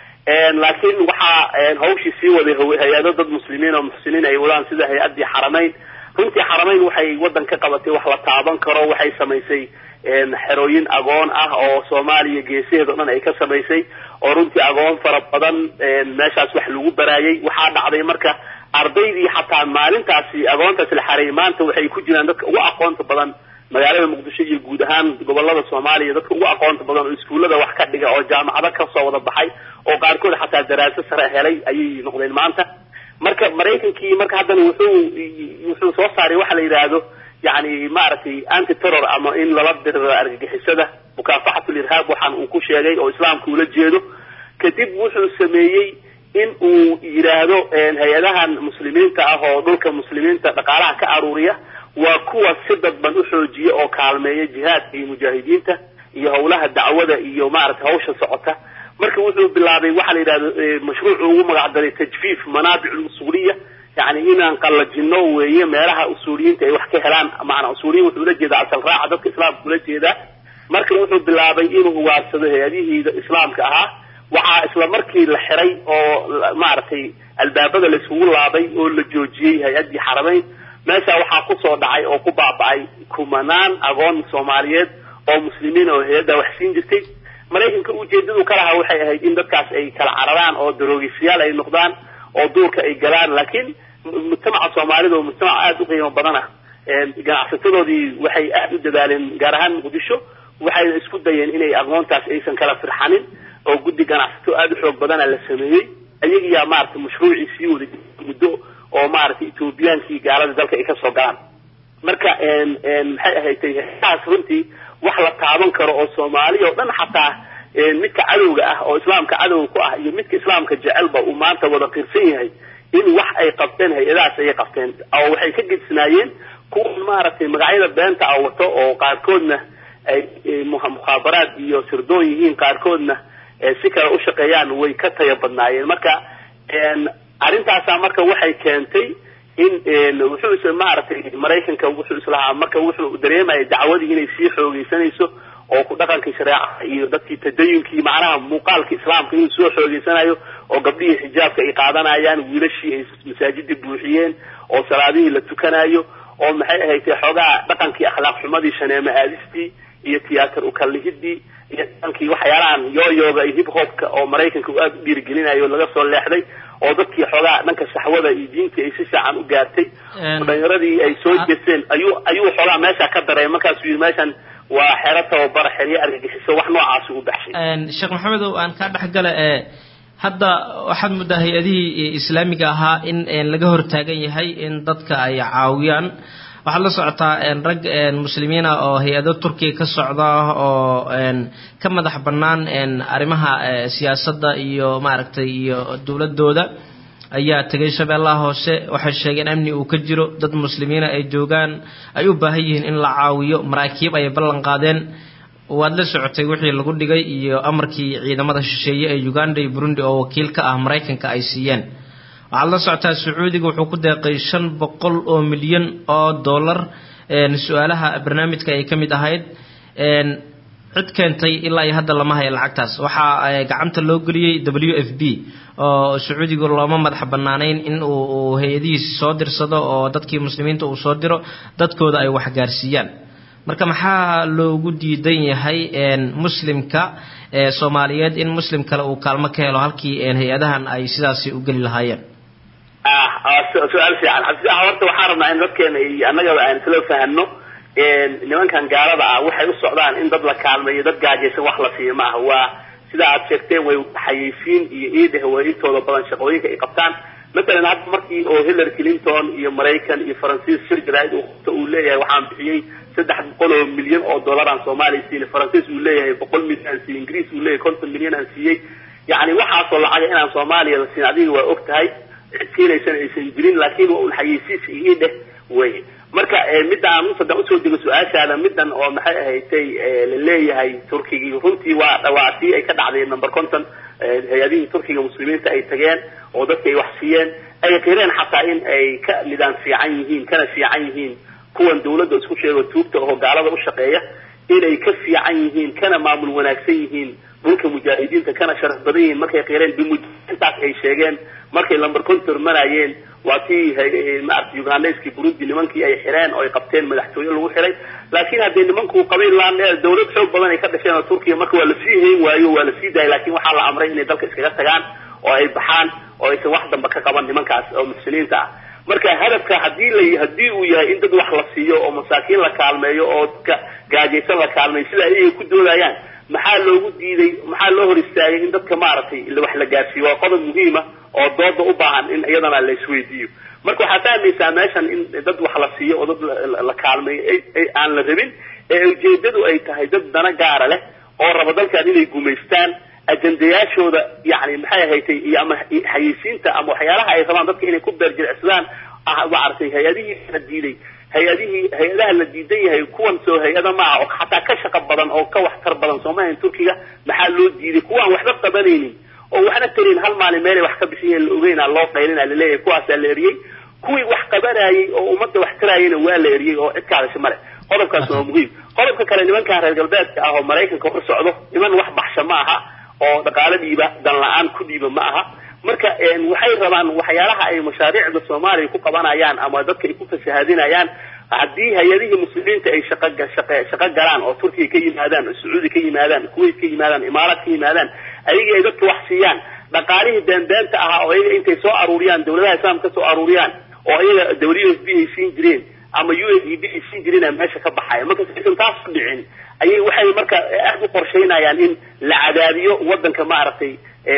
laakiin waxaa hawshii sii waday hay-ado dad muslimiin oo muxsiniin ay wadaan sida hay-addii xaramayn runtii xaramayn waxay waddan ka qabatay wax la taaban karo waxay samaysay xerooyin agoon ah oo soomaaliya geesaheeda o dhan ay ka samaysay oo runtii agoon fara badan meeshaas wax lagu baraayay waxaa dhacday marka ardaydii xataa maalintaasi agoontaasi la xareeyay maanta waxay ku jiraan dadka ugu aqoonta badan magaalada muqdisho iyo guud ahaan gobolada soomaaliya dadka ugu aqoonta badan oo iskuullada wax ka dhiga oo jaamacado kasoo wada baxay oo qaarkood xataa daraaso sare helay ayay noqdeen maanta marka maraykankii marka haddana wuxuu wuxuu soo saaray waxa la yidhaahdo yani maaragtay anti terror ama in lala diriro argagixisada mukaafaxatul irhaab waxaan uu ku sheegay oo islaamka ula jeedo kadib wuxuu sameeyey in uu yidhaahdo hay-adahan muslimiinta ah oo dhulka muslimiinta dhaqaalaha ka aruuriya waa kuwa si dadban u xoojiya oo kaalmeeya jihaadka iyo mujaahidiinta iyo hawlaha dacwada iyo maaragtay hawsha socota marka wuxuu bilaabay waxaa la yidhahdo mashruucu ugu magacdaray tajfiif manaabic usuuliya yani inaan qallajino weeye meelaha usuuliyiinta ay wax ka helaan maanaa usuuliyin wuxuu ula jeedaa asal raaca dadka islaamka ula jeedaa marka wuxuu bilaabay inuu waarsado hay-adihii islaamka ahaa waxaa isla markii la xiray oo maaragtay albaabada la isugu laabay oo la joojiyey hay-addii xaramayn meesha waxaa kusoo dhacay oo ku baaba'ay kumanaan agoon soomaaliyeed oo muslimiin oo hay-adda wax siin jirtay maraykanka ujeedadu ka lahaa waxay ahayd in dadkaas ay kala cararaan oo daroogisayaal ay noqdaan oo duurka ay galaan laakiin mujtamaca soomaalida oo mujtamac aada u qiimo badan ah ganacsatadoodii waxay aada u dadaaleen gaar ahaan muqdisho waxayna isku dayeen inay aqoontaas aysan kala firxanin oo guddi ganacsato aada u xoog badana la sameeyey ayagiyaa maaragtay mashruucii sii waday muddo oo maaragtay ethoobiyankii gaalada dalka ay kasoo galaan marka maxay ahaydtay taas runtii wax la taaban karo oo soomaaliya oo dhan xataa midka cadowga ah oo islaamka cadowga ku ah iyo midka islaamka jecelba uu maanta wada qirsan yahay in wax ay qabteen hay-adahaas ayay qabteen oo waxay ka gedsanaayeen kuwa maaragtay magacyada beenta a wato oo qaarkoodna ay mukhaabaraad iyo sirdoon yihiin qaarkoodna si kale u shaqeeyaan way ka taya badnaayeen marka arrintaasa marka waxay keentay in wuxuu is maaragtay maraykanka wuxuu islahaa marka wuxuu dareemaya dacwadii inay sii xoogeysanayso oo ku dhaqankii shareeca iyo dadkii tadayunkii macnaha muuqaalka islaamka inuu soo xoogeysanayo oo gabdhihii xijaabka ay qaadanayaan wiilashii ay masaajidii buuxiyeen oo salaadihii la tukanayo oo maxay ahayd xoogaa dhaqankii akhlaaq xumadii shaneemo aadistii iyo tiyaatar ukallihidii iyo dhaqankii waxyaalahan yooyooga iyo hip hopka oo maraykanka uu aada u dhiirigelinayo laga soo leexday oo dadkii xoogaa dhanka saxwada iyo diintii ay si fiican u gaartay oo dhalinyaradii ay soo jeesteen ayuu ayuu xoogaa meesha ka daray markaasuu yidhi meeshan waa xero tababar xeryo argagixiso wax noocaasi u baxshay sheekh maxamedow aan kaa dhexgala ee hadda waxaad muddaa hay-adihii islaamiga ahaa in laga hortaagan yahay in dadka ay caawiyaan waxaad la socotaa rag muslimiin ah oo hay-ado turkiya ka socda oo ka madax bannaan arrimaha siyaasadda iyo maaragtay iyo dowladooda ayaa tegay shabeellaha hoose waxay sheegeen amni uu ka jiro dad muslimiina ay joogaan ay u baahan yihiin in la caawiyo maraakiib ayay ballan qaadeen waad la socotay wixii lagu dhigay iyo amarkii ciidamada shisheeye ee uganda iyo burundi oo wakiil ka ah maraykanka ay siiyeen waxaad la socotaa sacuudiga wuxuu ku deeqay shan boqol oo milyan oo dollar su-aalaha barnaamijka ay ka mid ahayd cid keentay ilaa iyo hadda lama haya lacagtaas waxaa gacanta loo geliyey w f b oo sacuudiga looma madax bannaanayn in uu hay-adihiisi soo dirsado oo dadkii muslimiinta uu soo diro dadkooda ay waxgaarsiiyaan marka maxaa loogu diidan yahay muslimka soomaaliyeed in muslim kale uu kaalmo ka helo halkii hay-adahan ay sidaasi u geli lahaayeen su-aal fiican cabdisaax horta waxaan rabnaa in dadkeena iyo annagaba aan isla fahano nimankan gaalada ah waxay u socdaan in dad la kaalmeeyo dad gaajaysan wax la siiyo maaha waa sida aad sheegteen way xayeysiin iyo iideh way intooda badan shaqooyinka ay qabtaan masalan hadda markii oo hillary clinton iyo maraykan iyo faransiis shir jaraa'id uu leeyahay waxaan bixiyey saddex boqol oo milyan oo dollar aan soomaaliya siiyey faransiis uu leeyahay boqol milyan aan siiyey ingiriis uu leeyahay konton milyan aan siiyey yacni waxaasoo lacaga inaan soomaaliya la siin adiga waa og tahay siinaysan aysan jirin laakiin waa un xayeysiis iyo iideh wey marka midaan haddaan usoo dego su-aashaada midan oo maxay ahaydtay la leeyahay turkigii runtii waa dhawaatii ay ka dhacday number conton hay-adihii turkiga muslimiinta ay tageen oo dadka ay wax siiyeen ay qireen xataa in ay ka midaan fiican yihiin kana fiican yihiin kuwan dawladda isku sheego tuugta oo gaalada u shaqeeya inay ka fiican yihiin kana maamul wanaagsan yihiin dhulka mujaahidiinta kana sharaf badan yihiin markay qireen bimujaintaas ay sheegeen markay lamber contor marayeen waa tii maarata ugandayskii burundi nimankii ay xireen oo ay qabteen madaxtooye lagu xiray laakiin haddee nimanku qabiil laan dawlad xoog badan ay ka dhasheen oo turkiya marka waa lasii hayn waayo waa lasii daayay lakin waxaa la amray inay dalka iskaga tagaan oo ay baxaan oo aysan wax damba ka qaban nimankaas oo muxsiniinta ah marka hadafka hadii la haddii uu yahay in dad wax la siiyo oo masaakiin la kaalmeeyo oo dadka gaajaysan la kaalmeeyo sida ayay ku doodayaan maxaa loogu diiday maxaa loo hor istaagay in dadka maaragtay wax la gaarsiiyo waa qodob muhiima oo dooda u baahan in iyadana la isweydiiyo marka waxaa fahmaysaa meeshan in dad wax la siiyo oo dad la kaalmeeyo aan la rabin ee ujeedadu ay tahay dad dana gaara leh oo raba dalkan inay gumaystaan ajendayaashooda yani maxay ahaytay iyo ama xayeysiinta ama waxyaalaha ay rabaan dadka inay ku beerjiricsadaan maaragtay hay-adihii la diiday hay-adihii hay-adaha la diidan yahay kuwan soo hay-ada maaha oo xataa ka shaqo badan oo ka waxtar badan soomaaliya turkiga maxaa loo diiday kuwaan waxba qabanaynin oo waxna tarin hal maalin meelay wax ka bixiyeen la ogeyna loo qaylina laleeyahay kuwaasaa la eriyey kuwii wax qabanayay oo ummadda wax tarayayna waa la eriyey oo cid kaadasha male qodobkaas waa muhiim qodobka kale nimankan reer galbeedka ah oo maraykanka u socdo niman wax baxsha ma aha oo dhaqaalo dhiiba dan la-aan ku dhiiba ma aha marka waxay rabaan waxyaalaha ay mashaariicda soomaaliya ku qabanayaan ama dadka ay ku fasahaadinayaan haddii hay-adihii muslimiinta ay shaqa shaqe shaqo galaan oo turkiya ka yimaadaan sacuudi ka yimaadaan kuwait ka yimaadaan imaaraad ka yimaadaan ayagii ay dadka wax siiyaan dhaqaalihii beenbeenta ahaa oo iyaga intay soo aruuriyaan dawladaha islaamka ka soo aruuriyaan oo iyaga w s b ay siin jireen ama u s e b ay siin jireen meesha ka baxaya marka saysan taas ku dhicin ayay waxay marka aad u qorshaynayaan in la cadaadiyo wadanka maaragtay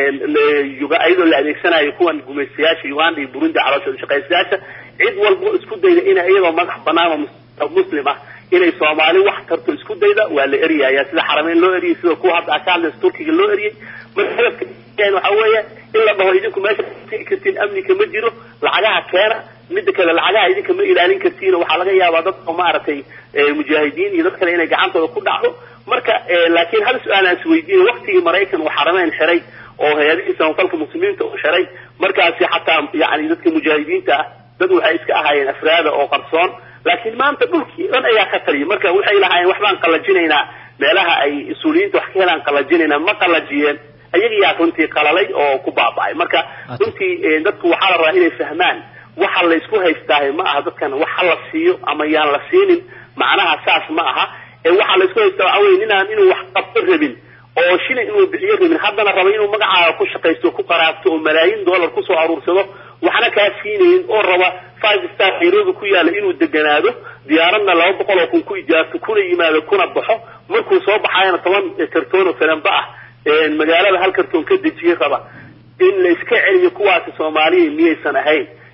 iyadoo la adeegsanayo kuwan gumaystayaasha uganda iyo burundi calooshooda shaqaystayaasha cid walbo isku dayda ina iyadoo madax banaan oo muslim ah inay soomaali wax tarto isku dayda waa la eryaya sida xarameyn loo eriyay sida kuwa hadda akaadles turkiga loo eriyay marka hadafka waxa weeye in la dhaho idinku meesha sii kartiin amnika ma jiro lacagaha keena mida kale lacagaha idinka ma ilaalin kartiin waxaa laga yaabaa dad oo maaragtay mujaahidiin iyo dad kale inay gacantooda ku dhacdo marka laakiin hal su-aal aan isweydiinay waktigii maraykan uu xarameyn xiray oo hay-adihii samafalka muslimiinta uu xiray markaasi xataa yani dadka mujaahidiinta ah dad waxay iska ahaayeen afraada oo qarsoon laakiin maanta dhulkii dhan ayaa ka taliyay marka waxay lahaayeen waxbaan qalajinaynaa meelaha ay usuuliyiinta wax ka helaan qalajinaynaa ma qalajiyeen ayagiyaa runtii qalalay oo ku baaba'ay marka runtii dadku waxaa la rabaa inay fahmaan waxa la isku haystaahay ma aha dadkan waxa la siiyo ama yaan la siinin macnaha saas ma aha ee waxaa la isku haystaa waxa weye ninaan inuu wax qabto rabin oo shilin inuu bixiyo rabin haddana raba inuu magacaaga ku shaqaysto ku qaraabto oo malaayiin dollar kusoo aruursado waxna kaa siinaynin oo raba five star nairobi ku yaala inuu deganaado diyaaradna laba boqol oo kun ku ijaarto kuna yimaado kuna baxo markuu soo baxayana toban kartoon oo falanba ah magaalada hal kartoon ka dejiye raba in la iska celiyo kuwaasi soomaaliya miyaysan ahayn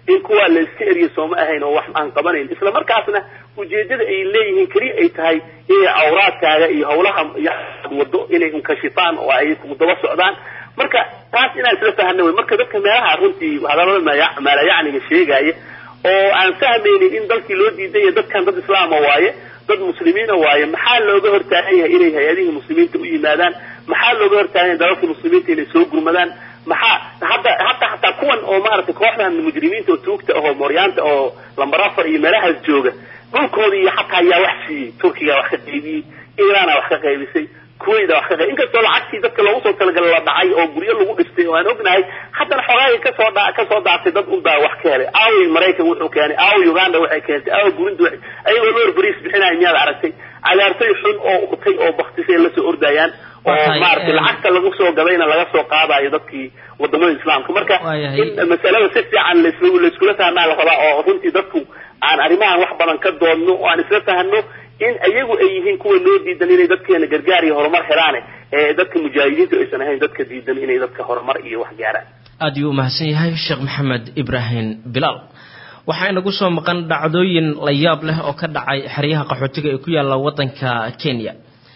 in kuwaa la iska eriyo sooma ahayn oo wax aan qabanayn isla markaasna ujeedada ay leeyihiin keliya ay tahay inay awraadkaaga iyo hawlaha wado inay unkashifaan oo ay ku daba socdaan marka taas inaan isla fahana wey marka dadka meelaha runtii hadalada maya- maalayacniga sheegaya oo aan fahmaynin in dalkii loo diidan yahay dadkan dad islaama waaye dad muslimiina waaye maxaa looga hortaagan yahay inay hay-adihii muslimiinta u yimaadaan maxaa looga hortaagan yahay dalalkii muslimiinta inay soo gurmadaan maxaa hadda hadda hataa kuwan oo maaragtay kooxdan mujrimiinta oo tuugta ahoo mooryaanta oo lambar afar iyo meelahaas jooga dhulkooda iyo xataa ayaa wax siiyey turkiga wax ka qaybiyey iiraana wax ka qaybisay kuwayda wax ka qayb inkastoo lacagtii dadka loogu soo talagalay la dhacay oo guryo lagu dhistay oo aan ognahay haddana xogaagii kasoo dha kasoo daactay dad unbaa wax ka helay aaway maraykan wuxuu keenay aaway uganda waxay keentay aawa burundi waxay ayagoo loor bariis bixinaya miyaad aragtay cagaartay xun oo utay oo baktisay lasoo ordayaan oo Waxay, maaragtay eh, lacagta lagu soo gadayna laga soo qaadayo dadkii wadamada islaamka marka Waayahay. in masalada si fiican laisla laiskula fahmaa la rabaa oo runtii dadku aan arrimahan wax badan ka doodno oo aan isla fahno in ayagu ay yihiin kuwa loo diidan inay dadkeena gargaar iyo horumar helaane ee dadka mujaahidiintu aysan ahayn dadka diidan inay dadka horumar iyo wax gaaraan aad ayuu u mahadsan yahay sheekh maxamed ibraahim bilaal waxaa inagu soo maqan dhacdooyin la yaab leh oo ka dhacay xeryaha qaxootiga ee ku yaalla waddanka kenya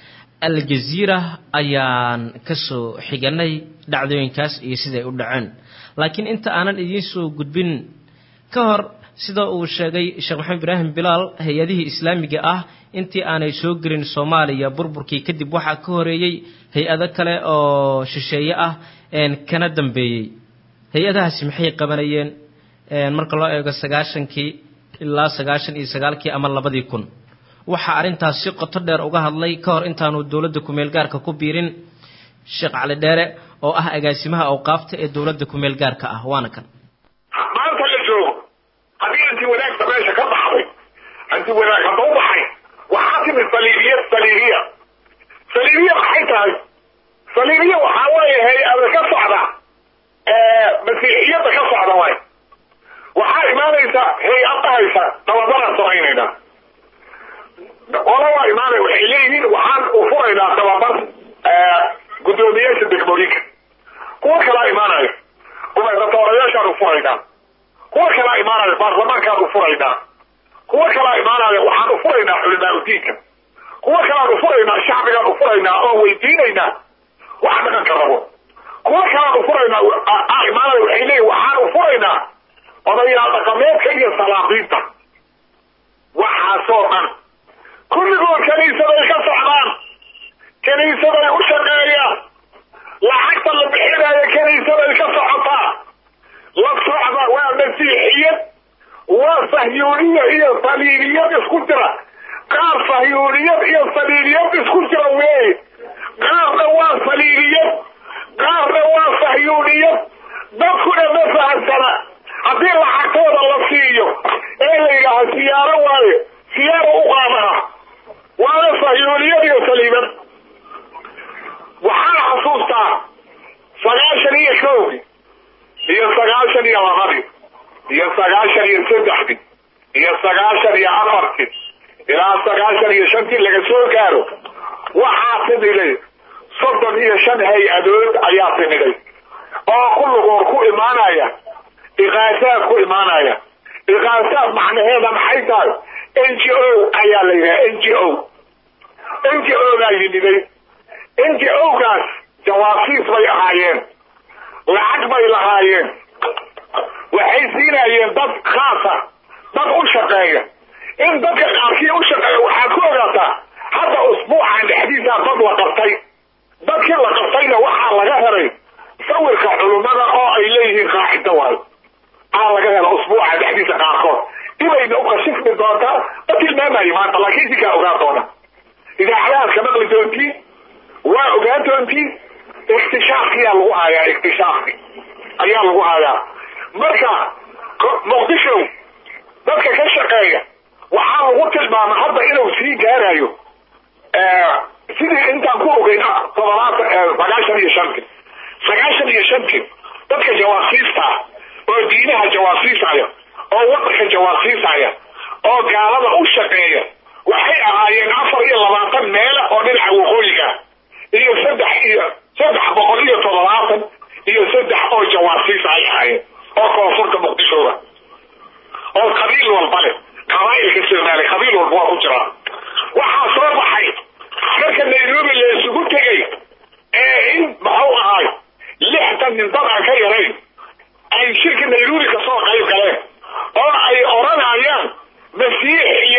aljaziira ayaan kasoo xiganay dhacdooyinkaas iyo siday u dhaceen laakiin inta aanan idiin soo gudbin ka hor sida uu sheegay sheekh maxamed ibraahim bilaal hay-adihii islaamiga ah intii aanay soo gelin soomaaliya burburkii kadib waxaa ka horeeyey hay-ado kale oo shisheeye ah een kana dambeeyey hay-adahaasi maxay qabanayeen een marka loo eego sagaashankii ilaa sagaashan iyo sagaalkii ama labadii kun waxaa arrintaas si qoto dheer uga hadlay ka hor intaanu dowladda kumeel gaarka ku biirin sheekh cali dheere oo ah agaasimaha awqaafta ee dowladda kumeel gaarka ah waana kan maanta la joogo haddii anti wanaagta meesha ka baxday anti wanaag hadda u baxay waxaa timi saliibiya saliibiya saliibiya maxay tahay saliibiya waxaa weeye hay-ada ka socda masiixiyadda ka socda waay waxaa imaanaysa hay-ad dhahaysa tababaraan samaynaynaa qola waa imaanay waxay leeyihiin waxaan u furaynaa tababar guddoomiyaasha degmooyinka kuwa kalaa imaanaya gubernatoorayaashaan u furaynaa kuwa kalaa imaanaya baarlamaankaan u furaynaa kuwa kalaa imaanaya waxaan u furaynaa culimaa udiinka kuwa kalaan u furaynaa shacbigaan u furaynaa oo weydiinaynaa wax dhaqanka rabo kuwa kalaan u furaynaa aa imaanaya waxay leeyihin waxaan u furaynaa odayaal dhaqameedka iyo salaaqiinta waxaasoo dhan kulligood kaniisaday ka socdaan kaniisaday u shaqeeyaan lacagta la bixinaayo kaniisaday ka socotaa la socda waa masiixiyad waa sahyuuniyad iyo saliiliyad isku jira qaar sahyuuniyad iyo saliiliyad isku jira weeye qaarna waa saliiliyad qaarna waa sahyuuniyad dadkuna ma fahamsana haddii lacagtooda la siiyo ee la yidhaaha siyaaro waaye siyaaro u qaadaha waana sahyuuniyad iyo saliibad waxaan xasuustaa sagaashan iyo kowdii iyo sagaashan iyo labadii iyo sagaashan iyo saddexdii iyo sagaashan iyo afartii ilaa sagaashan iyo shantii laga soo gaaro waxaa timiday soddon iyo shan hay-adood ayaa timiday oo kulligood ku imaanaya iqaasaad ku imaanaya iqaasaad macnaheeda maxay tahay n g o ayaa la yidhaha n g o n g o baa yimiday n g o gaas jawaasiis bay ahaayeen lacag bay lahaayeen waxay siinayeen dad khaasa dad u shaqeeya in dadka qaarkii u shaqeeya waxaad ku ogaataa hadda usbuucan dhexdiisaa dad la qabtay dadkii la qabtayna waxaa laga helay sawirka culummada oo ay leeyihiin qaacido waayo aa laga hela usbuuca dhexdiisa qaarkood dibayna u kashifmi doontaa ma tilmaamayo maanta laakiin idinkaa ogaan doona idaacadahaas ka maqli doontiin waa ogaan doontiin iktishaafkiyaa lagu hayaa iktishaafki ayaa lagu hayaa marka muqdisho dadka ka shaqeeya waxaa lagu tilmaama hadda inuu sii gaarayo sidii intaan ku ogeyn todobaatan sagaashan iyo shanti sagaashan iyo shanti dadka jawaasiista ah oo diinaha jawaasiisaya oo wadanka jawaasiisaya oo gaalada u shaqeeya waxay ahaayeen afar iyo labaatan meela oo dhinaca waqooyiga iyo saddex iyo saddex boqol iyo toddobaatan iyo saddex oo jawaasiis ay ahaayeen oo koonfurta muqdishooda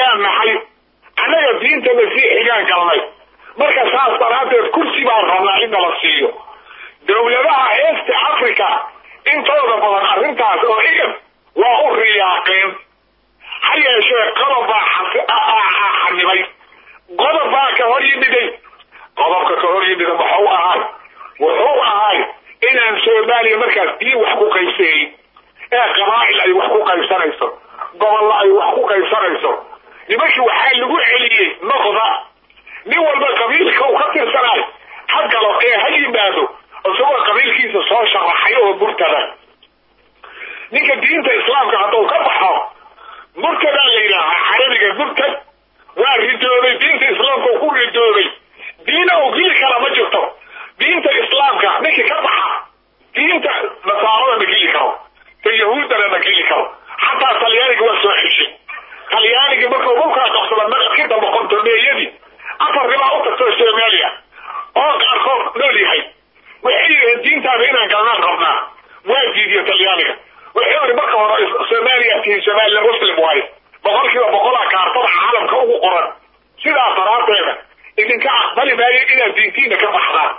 baan nahay annaga diinta masiixigaan galnay marka saas daraaddeed kursi baan rabnaa in nala siiyo dawladaha eesti africa intooda badan arrintaas oo igan waa u riyaaqeen ha yeeshee qodob baa xanibay qodob baa ka hor yimiday qodobka ka hor yimida muxuu ahay wuxuu ahay inaan soomaaliya markaas diin wax ku qaybsanay ee qabaa'il ay wax ku qaybsanayso gobollo ay wax ku qaybsanayso nimankii waxaa lagu celiyey noqda nin walba qabiilka uu ka tirsanayo ha galo ee ha yimaado isagoo qabiilkiisa soo sharaxay oo murtada ninka diinta islaamka hadduu ka baxo murtadaa la yidhaahaa carabiga murtad waa ridoobay diinta islaamka ku ridoobay diina uu gili kala ma jirto diinta islaamka ninkii ka baxa diinta nasaarada ma geli karo ta yahuuddana ma geli karo xataa talyaaniga waa soo xeshay talyaaniga markuu dhulkaa qabsada naqadkii dambe kontomeeyadii afar ribaa u tagtoo soomaaliya oo qaarkood nool yahay waxay yidhaheen diintaada inaan galnaan rabnaa waa diidiyo talyaaniga wuxuu yidhi marka hore soomaaliya tihiin somaliya muslim waaye boqolkiiba boqolaa kaartada caalamka ugu qoran sidaas daraaddeeda idinka aqbali maayo inaad diintiina ka baxdaan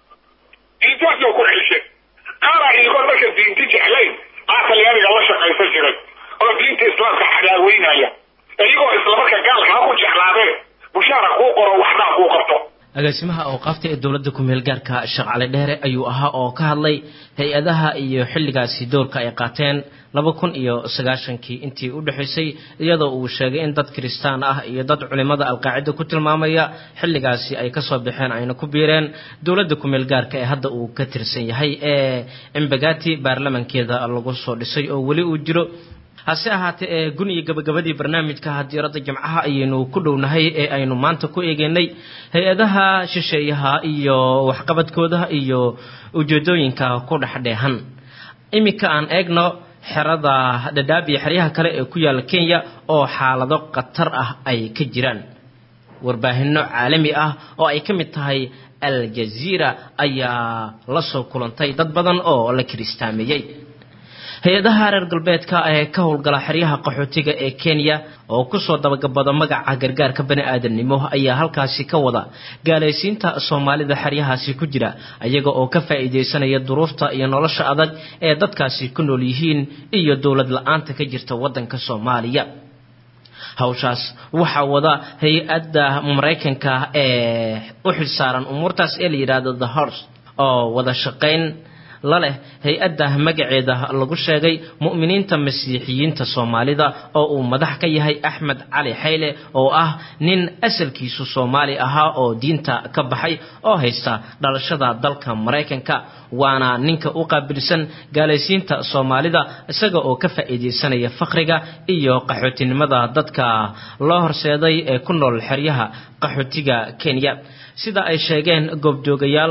diintaasoo ku xelshe qaara iyagoon marka diinti jeclayn aa talyaaniga la shaqaysan jiray oo diinta islaamka xadaaweynaya iyagoo islamarka gaalka ha ku jeclaadeen bushaara kuu qoro waxbaa kuu qabto agaasimaha awqaafta ee dowladda ku-meel gaarka sheekh cali dheere ayuu ahaa oo ka hadlay hay-adaha iyo xilligaasi doorka ay qaateen laba kun iyo sagaashankii intii u dhexaysay iyadoo uu sheegay in dad kiristaan ah iyo dad culimmada alqaacida ku tilmaamaya xilligaasi ay kasoo baxeen ayna ku biireen dowladda ku-meel gaarka ee hadda uu ka tirsan yahay ee embagati baarlamankeeda lagu soo dhisay oo weli uu jiro hase ahaatee ee gun iyo gabagabadii barnaamijka hadiiradda jimcaha ayaynu ku dhownahay ee aynu maanta ku eegeynay hay-adaha shisheeyaha iyo waxqabadkooda iyo ujeedooyinka ku dhexdheehan iminka aan eegno xerada dhadhaab iyo xeryaha kale ee ku yaala kenya oo xaalado khatar ah ay ka jiraan warbaahinno caalami ah oo ay ka mid tahay al jaziira ayaa la soo kulantay dad badan oo la kiristaameeyey hay-adaha reer galbeedka ee ka howlgala xeryaha qaxootiga ee kenya oo kusoo dabagabada magaca gargaarka bani aadamnimo ayaa halkaasi ka wada gaalaysiinta soomaalida xeryahaasi ku jira iyaga oo ka faa'iidaysanaya duruufta iyo nolosha adag ee dadkaasi ku nool yihiin iyo dowlad la-aanta ka jirta waddanka soomaaliya hawshaas waxaa wada hay-adda maraykanka ee u xilsaaran umuurtaas ee la yidhaahdo the horse oo wada shaqayn la leh hay-adda magaceeda lagu sheegay mu'miniinta masiixiyiinta soomaalida oo uu madax ka yahay axmed cali xayle oo ah nin asalkiisu soomaali ahaa oo diinta ka baxay oo haysta dhalashada dalka maraykanka waana ninka u qaabilsan gaalaysiinta soomaalida isaga oo ka faa'iidaysanaya fakriga iyo qaxootinimada dadka loo horseeday ee ku nool xeryaha qaxootiga kenya sida ay sheegeen goobjoogayaal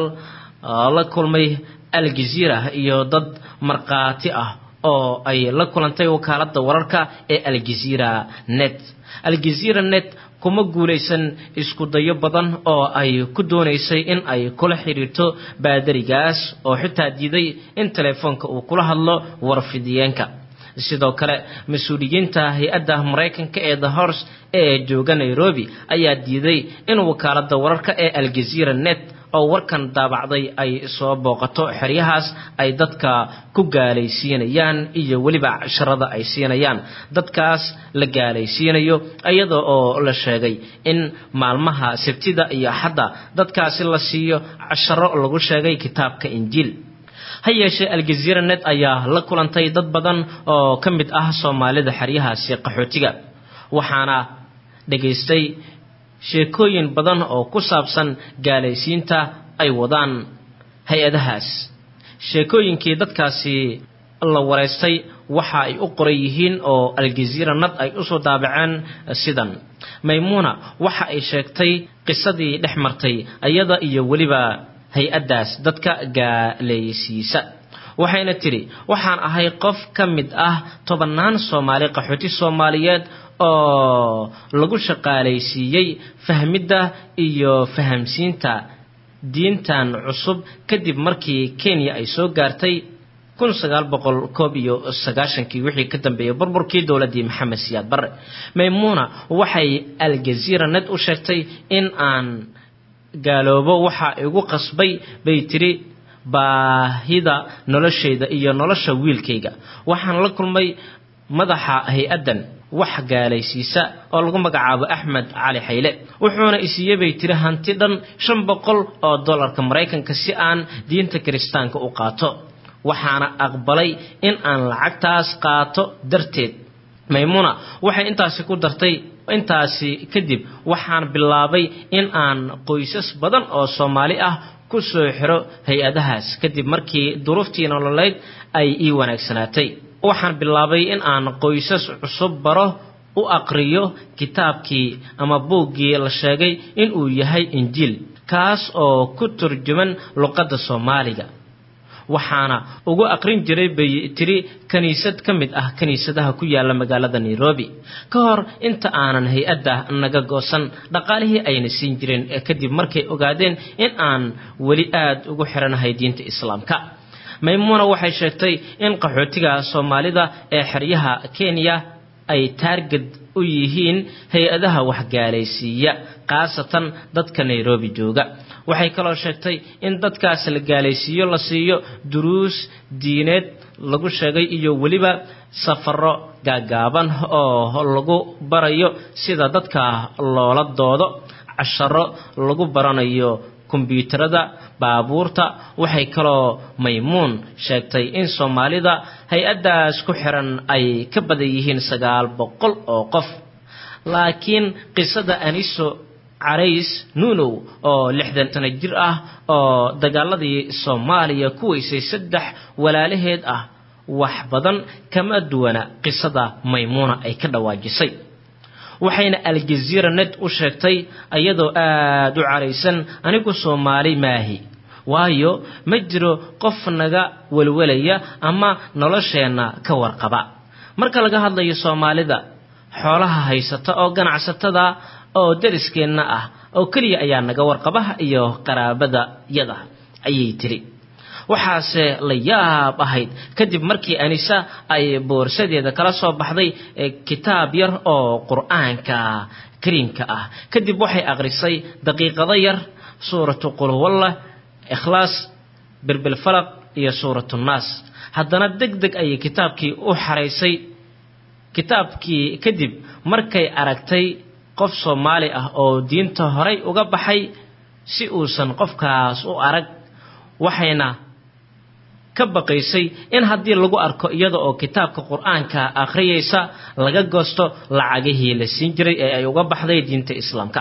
la kulmay aljaziira iyo dad markhaati ah oo ay la kulantay wakaaladda wararka ee aljaziira net aljaziira net kuma guulaysan isku dayo badan oo ay ku doonaysay in ay kula xidhiirto baadarigaas oo xitaa diiday in teleefoonka uu kula hadlo warfidiyeenka sidoo kale mas-uuliyiinta hay-adda maraykanka ee the horse ee jooga nairobi ayaa diiday in wakaaladda wararka ee aljaziira net oo warkan daabacday ay soo booqato xeryahaas ay dadka ku gaalaysiinayaan iyo weliba casharada ay siinayaan dadkaas la gaalaysiinayo iyada oo la sheegay in maalmaha sabtida iyo axadda dadkaasi la siiyo casharo lagu sheegay kitaabka injiil ha yeeshee aljaziira net ayaa la kulantay dad badan oo ka mid ah soomaalida xeryahaasi qaxootiga waxaana dhegaystay sheekooyin badan oo ku saabsan gaalaysiinta ay wadaan hay-adahaas sheekooyinkii dadkaasi la wareystay waxa ay u qoran yihiin oo aljaziira nad ay usoo daabaceen sidan maymuuna waxa ay sheegtay qisadii dhex martay iyada iyo weliba hay-addaas dadka gaalaysiisa waxayna tidhi waxaan ahay qof ka mid ah tobannaan soomaali qaxooti soomaaliyeed oo lagu shaqaalaysiiyey fahmidda iyo fahamsiinta diintan cusub kadib markii kenya ay soo gaartay kun sagaal boqol koob iyo sagaashankii wixii ka dambeeyey burburkii dowladdii maxamed siyaad barre maymuuna waxay aljaziira ned u sheegtay in aan gaaloobo waxaa igu qasbay bay tiri baahida noloshayda iyo nolosha wiilkayga waxaan la kulmay madaxa hay-addan wax gaalaysiisa oo lagu magacaabo axmed cali xayle wuxuuna isiiye bay tiri hanti dhan shan boqol oo dollarka maraykanka si aan diinta kiristaanka u qaato waxaana aqbalay in aan lacagtaas qaato darteed maymuuna waxay intaasi ku dartay intaasi kadib waxaan bilaabay in aan qoysas badan oo soomaali ah ku soo xiro hay-adahaas kadib markii duruuftii nololeyd ay ii wanaagsanaatay waxaan bilaabay in aan qoysas cusub baro u aqriyo kitaabkii ama buuggii la sheegay inuu yahay injiil kaas oo ku turjuman luqadda soomaaliga waxaana ugu aqrin jiray bay tiri kiniisad ka mid ah kiniisadaha ku yaala magaalada nairobi ka hor inta aanan hay-adda naga goosan dhaqaalihii ayna siin jireen kadib markay ogaadeen in aan weli aada ugu xiranahay diinta islaamka maymuuna waxay sheegtay in qaxootiga soomaalida ee xeryaha kenya ay taarged u yihiin hay-adaha waxgaalaysiiya khaasatan dadka nairobi jooga waxay kaloo sheegtay in dadkaas la gaalaysiiyo la siiyo duruus diineed lagu sheegay iyo weliba safaro gaagaaban oo lagu barayo sida dadka loola doodo casharo lagu baranayo kombyuutarada baabuurta waxay kaloo maymuun sheegtay in soomaalida hay-addaas ku xiran ay ka badan yihiin sagaal boqol oo qof laakiin qisada aniso carays nuunow oo lixdan sano jir ah oo dagaaladii soomaaliya ku weysay saddex walaalaheed ah wax badan kama duwana qisada maymuuna ay ka dhawaajisay waxayna aljaziira ned u sheegtay iyadoo aada u caraysan anigu soomaali maahi waayo ma jiro qof naga welwelaya ama nolosheenna ka warqaba marka laga hadlayo soomaalida xoolaha haysata oo ganacsatada oo dariskeenna ah oo keliya ayaa naga warqaba iyo qaraabada yada ayay tiri waxaase la yaab ahayd kadib markii anisa ay boorsadeeda kala soo baxday kitaab yar oo qur-aanka kariimka ah kadib waxay akhrisay daqiiqado yar suuratu qulhuwallah ikhlaas bilbilfalaq iyo suuratu nnaas haddana deg deg ayay kitaabkii u xaraysay kitaabkii kadib markay aragtay qof soomaali ah oo diinta horay uga baxay si uusan qofkaas u arag waxayna ka baqaysay in haddii lagu arko iyada oo kitaabka qur-aanka akhriyaysa laga goosto lacagihii la siin jiray ee ay uga baxday diinta islaamka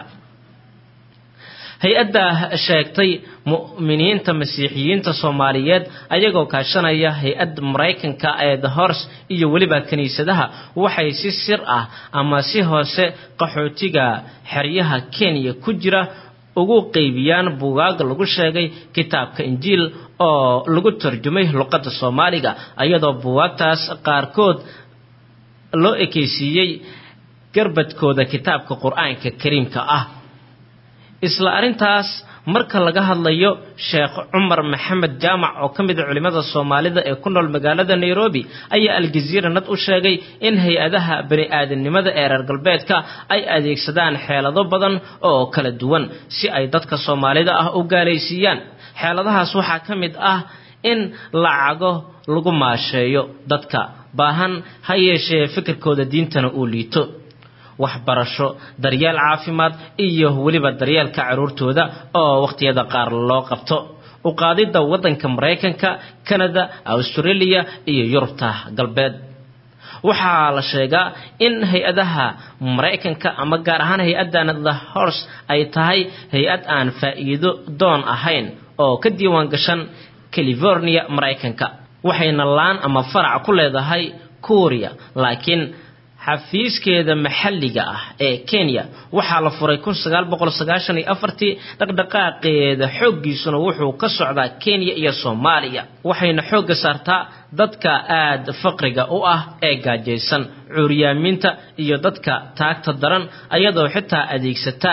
hay-adda sheegtay mu'miniinta masiixiyiinta soomaaliyeed ayagoo kaashanaya hay-adda maraykanka ee the hors iyo weliba kiniisadaha waxay si sir ah ama si hoose qaxootiga xeryaha kenya ku jira ugu qeybiyaan buugaag lagu sheegay kitaabka injiil oo lagu tarjumay luqadda soomaaliga iyadoo buugaagtaas qaarkood loo ekeysiiyey garbadkooda kitaabka qur-aanka kariimka ah isla arrintaas marka laga hadlayo sheekh cumar maxamed jaamac oo ka mid a culimmada soomaalida ee ku nool magaalada nairobi ayaa aljaziira nad u sheegay in hay-adaha bani aadamnimada ee reer galbeedka ay adeegsadaan xeelado badan oo kala duwan si ay dadka soomaalida ah u gaalaysiiyaan xeeladahaas waxaa ka mid ah in lacago lagu maasheeyo dadka baahan ha yeeshee fikirkooda diintana uu liito waxbarasho daryeel caafimaad iyo weliba daryeelka carruurtooda oo wakhtiyada qaar loo qabto uqaadidda waddanka maraykanka kanada australia iyo yurubta galbeed waxaa la sheegaa in hay-adaha maraykanka ama gaar ahaan hay-addan the horse ay tahay hay-ad aan faa'iido doon ahayn oo ka diiwaan gashan california maraykanka waxayna laan ama farac ku leedahay kuuriya laakiin xafiiskeeda maxalliga ah ee kenya waxaa la furay kun sagaal boqol sagaashan iyo afartii dhaqdhaqaaqeeda xooggiisuna wuxuu ka socdaa kenya iyo soomaaliya waxayna xoogga saartaa dadka aada faqriga u ah ee gaajaysan cuuryaamiinta iyo dadka taagta daran ayadoo xitaa adeegsata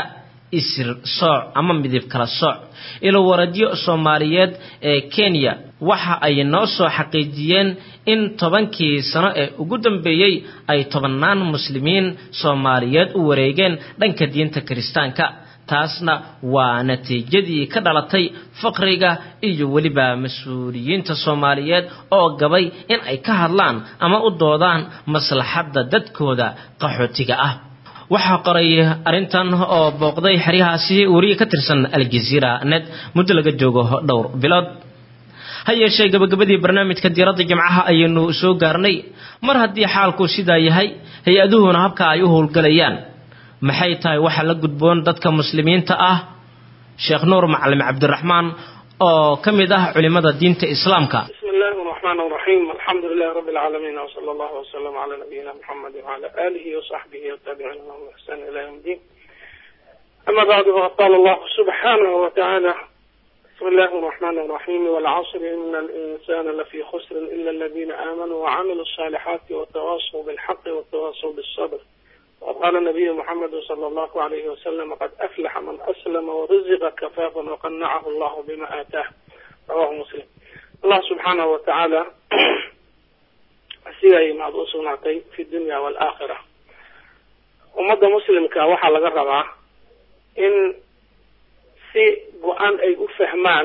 isir sooc ama midib kala sooc ilo waradyo soomaaliyeed ee kenya waxa ay noo soo xaqiijiyeen in tobankii sano ee ugu dambeeyey ay tobannaan muslimiin soomaaliyeed u wareegeen dhanka diinta kiristaanka taasna waa natiijadii ka dhalatay faqriga iyo weliba mas-uuliyiinta soomaaliyeed oo gabay in ay ka hadlaan ama u doodaan maslaxadda dadkooda qaxootiga ah waxaa qoray arrintan oo booqday xeryahaasi wariye ka tirsan aljaziira net muddo laga joogo dhowr bilood ha yeeshee gabagabadii barnaamijka diiradda jimcaha ayaynu soo gaarnay mar haddii xaalku sidaa yahay hay-aduhuna habka ay u howlgalayaan maxay tahay waxa la gudboon dadka muslimiinta ah sheekh nuur macalin cabdiraxmaan oo ka mid ah culimada diinta islaamka بسم الله الرحمن الرحيم الحمد لله رب العالمين وصلى الله وسلم على نبينا محمد وعلى آله وصحبه والتابعين لهم بإحسان إلى يوم الدين أما بعد فقد قال الله سبحانه وتعالى بسم الله الرحمن الرحيم والعصر إن الإنسان لفي خسر إلا الذين آمنوا وعملوا الصالحات وتواصوا بالحق وتواصوا بالصبر وقال النبي محمد صلى الله عليه وسلم قد أفلح من أسلم ورزق كفافا وقنعه الله بما آتاه رواه مسلم الله سبحانه وتعالى أسيغي ما أصنعتي في الدنيا والآخرة ومدى مسلم كوحا لقربا إن si go-aan ay u fahmaan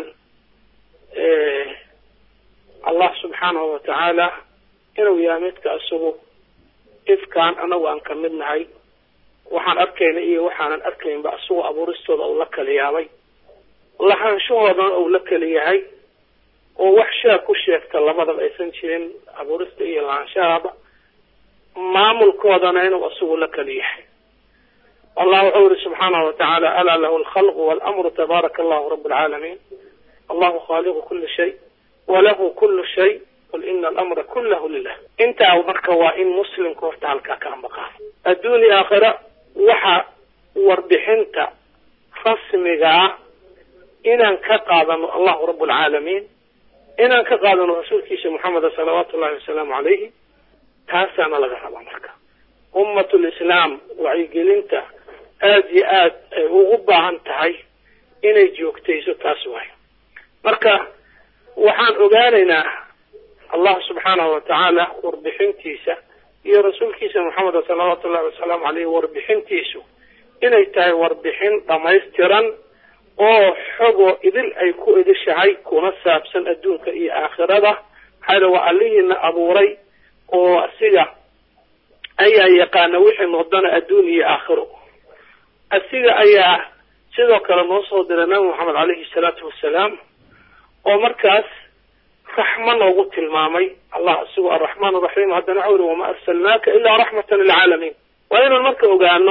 allah subxaanahu watacaala inuu yahay midka isagu ifkaan anagu aan ka mid nahay waxaan arkayna iyo waxaanan arkaynba isagu abuuristooda uu la kala yaabay lahaanshahoodana uu la kala yahay oo wax shaag ku sheegta labadaba aysan jirin abuurista iyo lahaanshahaba maamulkoodana inuu isagu la kala yahay الله يقول سبحانه وتعالى ألا له الخلق والأمر تبارك الله رب العالمين الله خالق كل شيء وله كل شيء قل إن الأمر كله لله انت أو مركا وإن مسلم كورت على كان بقى الدنيا آخرة وحا وردحنت خصمها إن انكقاذن الله رب العالمين إن انكقاذن رسول كيس محمد صلوات الله وسلام عليه تاسانا لغا ربا مركا أمة الإسلام وعيقلنته aada iyo aad ay ugu baahan tahay inay joogtayso taas waayo marka waxaan ogaanaynaa allah subxaanahu watacaala warbixintiisa iyo rasuulkiisa maxameda salawaatu ullahi wasalaamu caleyh warbixintiisu inay tahay warbixin dhamaystiran oo xogoo idil ay ku idishahay kuna saabsan adduunka iyo aakhirada maxaa waa allihiina abuuray oo asiga ayaa yaqaana wixii noqdana adduun iyo aakhiro asiga ayaa sidoo kale noo soo diray nabi moxamed caleyhi salaatu wasalaam oo markaas raxmo noogu tilmaamay allah isagu araxmaan araxiim haddana waxa uri wama arsalnaaka ilaa raxmatan lilcaalamiin waa inaan marka ogaano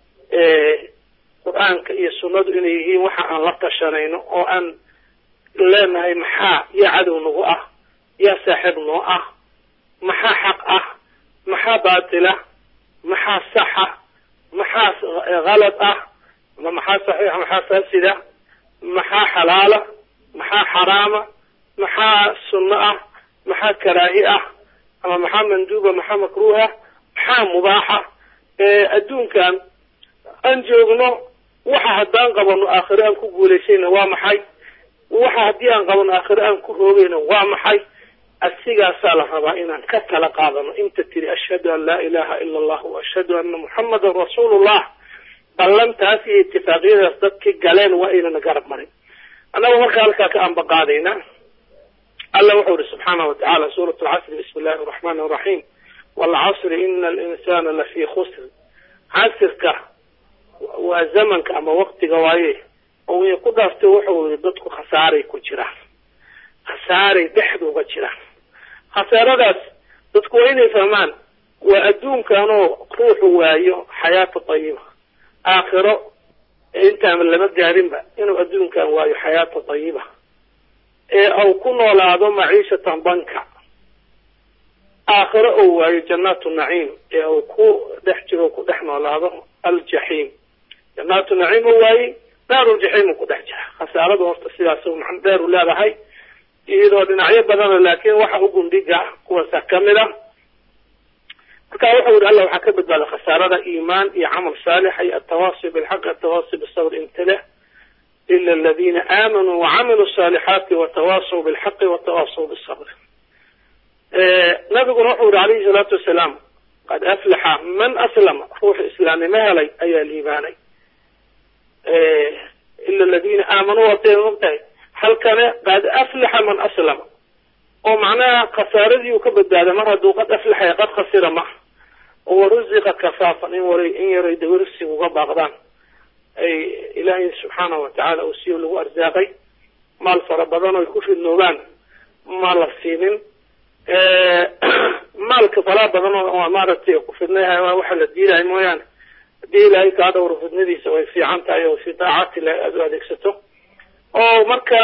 qur-aanka iyo sunnadu inay yihiin waxa aan la tashanayno oo aan leenahay maxaa yaa cadow nagu ah yaa saaxiib noo ah maxaa xaq ah maxaa baatila maxaa saxa maxaa halad ah ama maxaa saxiixa maxaa faasida maxaa xalaala maxaa xaraama maxaa sunno ah maxaa karaahi ah ama maxaa manduuba maxaa makruuha maxaa mubaaxa adduunkan aan joogno waxa haddaan qabano aakhire aan ku guulaysayna waa maxay waxa haddii aan qabano aakhire aan ku roogayna waa maxay asigaasaa la rabaa inaan ka tala qaadano inta tiri ashhadu an laa ilaha ila allah wa ashhadu anna muxamadan rasuulullah ballantaas iyo itifaaqiyadaas dadkii galeen waa aynana garab marin annaga markaa halkaa ka ambaqaadayna alla wuxuu ihi subxaana wa tacala suurat lcasri bismi illahi araxmaan araxiim waalcasri ina alinsana lafii khusr casirka waa zamanka ama waktiga waaye oo way ku dhaaftay wuxuu yihi dadku khasaaray ku jiraan khasaaray dhexda uga jiraan khasaaradaas dadku waa inay fahmaan waa adduunkanoo ruuxu waayo xayaata tayiba aakhiro intaan lama gaarinba inuu adduunkan waayo xayaata tayiba ee au ku noolaado maciishatan banka aakhiro ou waayo jannaatu naciim ee uu ku dhex jiro ku dhex noolaado aljaxiim jannaatu naciim u waayey daaruljaxiim ku dhex jira khasaarada horta sidaas macno dheer u leedahay iyadoo dhinacyo badana laakiin waxa u gundhiga kuwaasa kamid a marka wuxuu yihi alla waxaa ka badbaada khasaarada iimaan iyo camal saalixa iyo atawaasi bilxaqi atawaasi bisabr imtila ila aladiina aamanuu wacamiluu saalixaati watawaasaw bilxaqi watawaasaw bisabr nabiguna wuxuu yihi calayhi salaatu wasalaam qad aflaxa man aslama ruuxu islaamnimo helay ayaa liibaanay ila aladiina aamanuu watay mogtahay halkane qad aflaxa man aslama oo macnaha khasaaradii uu ka badbaaday mar hadduu qad aflaxaya qad khasira ma waruziqa kafaafan in waray in yaray dawarsi uga baaqdaan ay ilaahay subxaanahu watacaala uu siyo lagu arsaaqay maal fara badan oy ku fidnoobaan ma la siinin maalka falaa badan oo maaragtay ku fidnay waxa la diidahay mooyaane haddii ilaahay kaa dhowro fidnadiisa way fiican tahay oo fi daacati ilahi aada u adeegsato oo marka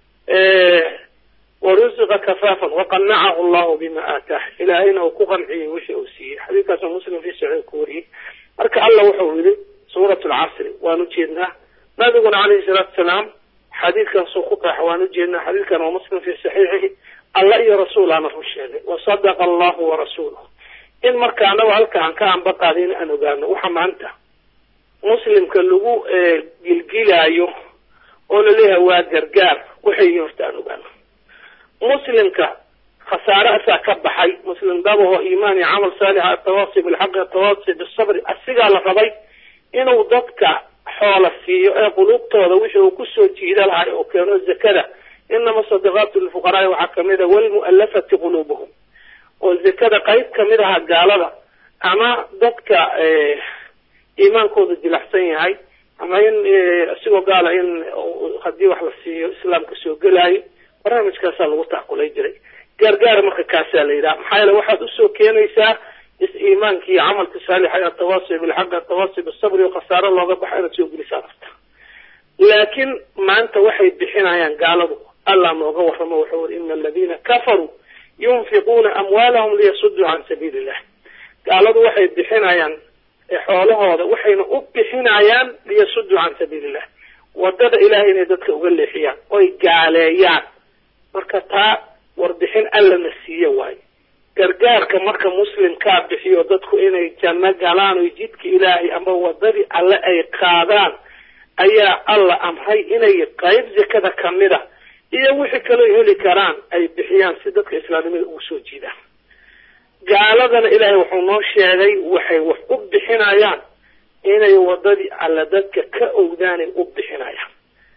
waruziqa kafaafan waqanacahu allahu bima aataah ilaahayna uu ku qanciyey wixii uu siiyey xadiidkaasoo muslim fi saxiix ku wariyey marka alla wuxuu yidhi suurat lcasri waan ujeednaa nabiguna calayhi salaatu wasalaam xadiidkaasoo ku qeexa waan ujeednaa xadiidkan waa muslim fi saxiixihi alla iyo rasuulaana run sheegay wasadaqa allahu warasuuluh in marka anagu halka aan ka anbaqaadin aan ogaano waxa maanta muslimka lagu gilgilaayo oo laleeyahay waa gargaar waxay yihiin horta aan ogaano muslimka khasaare asaa ka baxay muslim dabaho iimaan iyo camal saalixa atawaasi bilxaqi atawaasi bisabri asigaa la rabay inuu dadka xoola siiyo ee quluubtooda wixii uu kusoo jiida lahay oo keeno zakada inama sadaqaatu lilfuqaraai waxaa kamid a walmu'alafati quluubuhum oo zakada qayb kamid aha gaalada ama dadka iimaankooda jilaxsan yahay ama in isigoo gaala in haddii wax la siiyo islaamka soo gelaayo barnaamijkaasaa lagu tacqulay jiray gaargaar marka kaasaa la yidhaha maxaa yeele waxaad usoo keenaysaa is-iimaanki iyo camalka saalixa ee atawaasi bilxaqi atawaasi bisabri oo khasaaro looga baxa inaad soo gelisaa rabta laakiin maanta waxay bixinayaan gaaladu allah nooga warramo wuxuu uri ina aladiina kafaruu yunfiquuna amwaalahum liyasuduu can sabiili illah gaaladu waxay bixinayaan xoolahooda waxayna u bixinayaan liyasuduu can sabiili illah wadada ilahay inay dadka uga leexiyaan oy gaaleeyaan marka taa warbixin allana siiye waayo gargaarka marka muslimkaa bixiyo dadku inay janno galaan oy jidka ilaahay ama wadadii alle ay qaadaan ayaa alla amray inay qayb zakada kamida iyo wixii kaloo heli karaan ay bixiyaan si dadka islaamnimada ugu soo jiidaan gaaladana ilaahay wuxuu noo sheegay waxay wax u bixinayaan inay wadadii alle dadka ka owdaanay u bixinayaan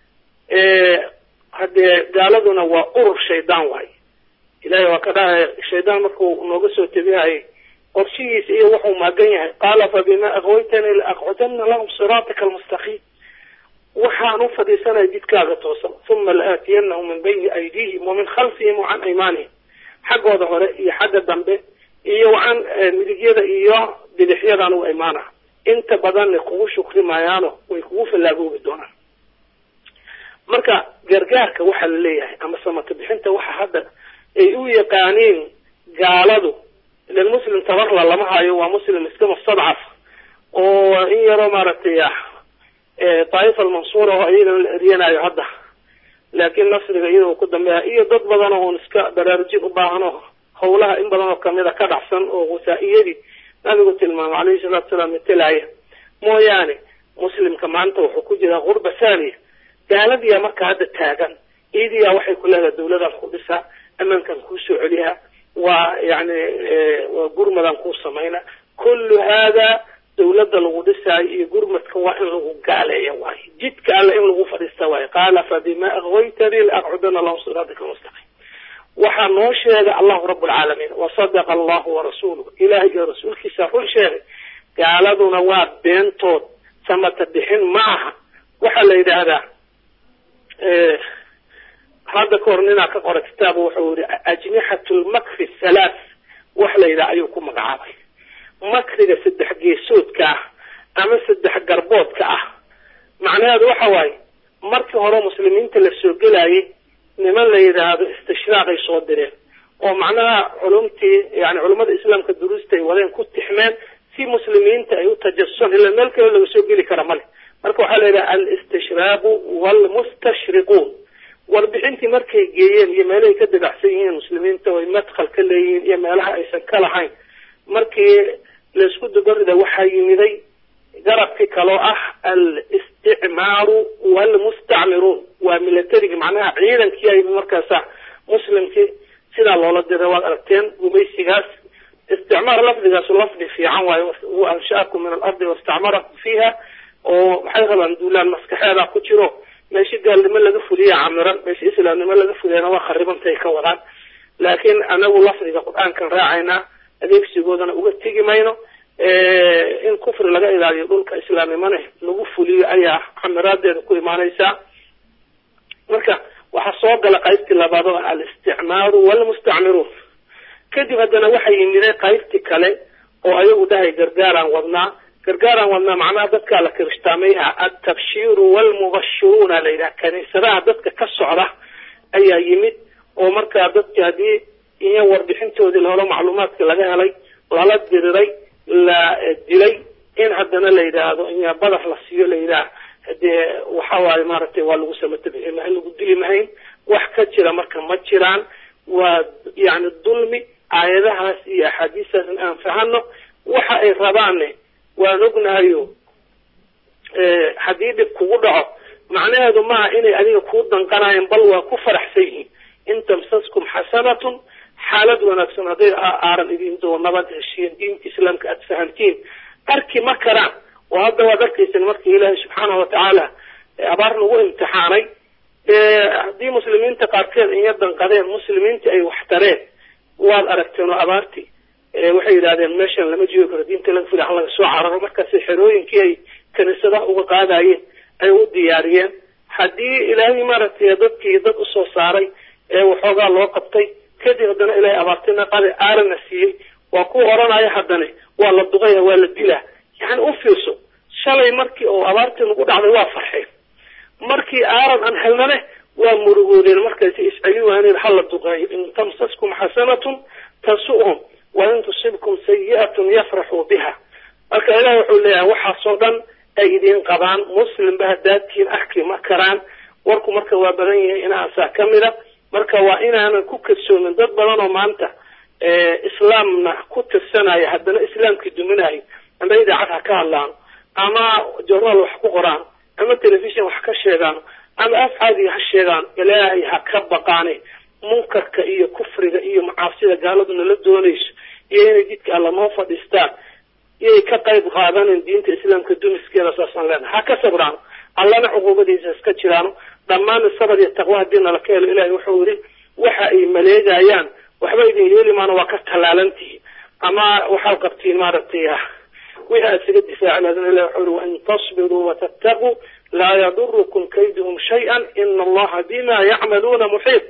haddee gaaladuna waa urur shaydaan waaye ilahay waa ka dhahay shaydaan markuu nooga soo tegihayay qorshihiisa iyo wuxuu maagan yahay qaala fabima aqwaytani laaqcudana lahum siraataka almustaqiim waxaan u fadhiisanaya jidkaaga toosan uma laaatiyanahum min bayni aydiihim wa min khalfihim wa can aymaanihim xaggooda hore iyo xagga dambe iyo wacan midigyada iyo bidixyadan u imaana inta badanna kugu shukri maayaano way kugu fallaagoobi doonaan marka gargaarka waxaa la leeyahay ama samata bixinta waxa hadda ay u yaqaaniin gaaladu ilan muslim tabarla lama hayo waa muslim iska mustadcaf oo in yaroo maaragtay daa'ifa almansuura oo iyagana la eryanayo hadda laakiin nasriga iyada ku dambeeya iyo dad badan oo un iska baraarujin u baahan oo hawlaha in badan oo kamida ka dhacsan oo wasaa-iyadii nabigu tilmaamay calayhi salaatu salaam matalaya mooyaane muslimka maanta wuxuu ku jiraa gurba saaniya gaaladiyaa marka hadda taagan iidiyaa waxay ku leedahay dawladaan ku dhisaa ammaankan kuu soo celiyaa waa yani waa gurmadan kuu samayna kullu haada dawladda lagu dhisaayo iyo gurmadka waa in lagu gaaleeya waayo jidka alle in lagu fadhiista waayo qaala fabima aqwaytanii laaqcudana lahum siraatika almustaqiim waxaa noo sheegay allahu rabb alcaalamiin wasadaqa allahu warasuuluh ilahay iyo rasuulkiisa run sheegay gaaladuna waa beentood samata bixin ma aha waxaa la yidhaahdaa hadda kahor ninaa ka qora kitaaba wuxuu yihi ajnixat lmakri halaath wax la yidhaha ayuu ku magacaabay makriga saddex geesoodka ah ama saddex garboodka ah macnaheedu waxa waaye markii hore muslimiinta la soo gelayay niman la yidhaahdo istishraaqay soo direen oo macnaha culumtii yani culummada islaamka duruusta ay wadeen ku tixmeen si muslimiinta ay u tajasusan ila meel kale laga soo geli kara male marka waxaa la yidhaha alistishraaqu waalmustashriquun warbixintii markay geeyeen iyo meelahay ka dabacsan yihiin muslimiinta oo ay madkhal ka leeyihiin iyo meelaha aysan ka lahayn markii laisku dabarida waxaa yimiday garabkii kaloo ah al-isticmaaru waalmustacmiruun waa milatarigi macnaha ciidankii ay markaasa muslimkii sidaa loola diray waad aragteen gumaysigaas isticmaar lafdigaas lafdi fiican waayo uu anshaakum min alardi wastacmarakum fiiha oo maxay rabaan duulaan maskaxeeda ku jiro meeshi gaalnimo laga fuliya camiran meeshi islaamnimo laga fuliyana waa kharibantay ka wadaan laakiin anagu lafdiga qur-aankan raacaynaa adeegsigoodana uga tegi mayno in kufri laga ilaaliyo dhulka islaamnimona lagu fuliyo ayaa camiraadeeda ku imaanaysaa marka waxaa soo gala qaybtii labaad oo al-isticmaaru waalmustacmiruun kadib haddana waxay yimideen qaybtii kale oo ayagu dhahay gargaaraan wadnaa gargaaraan wadnaa macnaha dadkaa la kirishtaamaya altabshiiru waalmubashiruuna la yidhaha kaniisadaha dadka ka socda ayaa yimid oo markaa dadki haddii iyo warbixintoodii laholo macluumaadka laga helay lala diriray la dilay in haddana la yidhaahdo in badar la siiyo la yidhaah dee waxa waaye maaragtay waa lagu samatabixi mahayn lagu dili mahayn wax ka jira marka ma jiraan waa yani dulmi aayadahaas iyo axaadiistaas in aan fahano waxa ay rabaanne waan ognahayo haddii dhib kugu dhaco macnaheedu maaha inay adiga kuu danqanaayeen bal waa ku faraxsan yihiin in tamsaskum xasanatun xaalad wanaagsan hadday aaran idin doo nabad heshiin diinta islaamka aada fahamtiin arki ma karaan oo hadda waad arkaysan markii ilaahay subxaanahu watacaala abaar nagu imtixaanay haddii muslimiinta qaarkeed inya danqadeen muslimiintii ay wax tareen waad aragteen oo abaartii waxay yidhahdeen meeshan lama joogi karo diinta laga fila laga soo cararo markaasi xerooyinkii ay kaniisadaha uga qaadayeen ay u diyaariyeen haddii ilaahay maaragtay dadkii dad usoo saaray ee waxoogaa loo qabtay kadib haddana ilaahay abaartina qade aarana siiyey waa kuwa odhanaya haddane waa la duqaya waa la dilaa yani u fiirso shalay markii oo abaartii nagu dhacday waa farxeen markii aaran aan helnane waa murugoodeen markaasi isceli waaneen hala duqeeyo in tamsaskum xasanatun tasu'hum wa in tusibkum sayi'atun yafraxuu biha marka ilaah wuxuu leeyahay waxaasoo dhan ay idiin qabaan muslimba haddaadtiin arki ma karaan warku marka waa badan yahay inaasaa ka mida marka waa inaanan ku kadsoomin dad badan oo maanta islaamna ku tirsanaya haddana islaamkii duminayo ama idaacad ha ka hadlaano ama journaal wax ku qoraan ama telefishon wax ka sheegaano ama af caadiga ha sheegaan ilaahay ha ka baqaane munkarka iyo kufriga iyo macaasida gaaladuna la doonayso iyo inay jidka alla noo fadhiistaan iyay ka qayb qaadanen diinta islaamka dumiskeeda saasaan leenahay ha ka sabraano allana cuquubadiisa iska jiraano dhammaan sabr iyo taqwa haddii nala ka helo ilahay wuxuu yidhi waxa ay maleegayaan waxba idin yeeli maana waa ka tallaalantihiin ama waxaad qabtiin maaragtay wixii aad isaga difaaci lahaydin ilah wuxuu yidhi wain tasbiruu watattaquu laa yadurukum kayduhum shay-an ina allaha bima yacmaluuna muxiit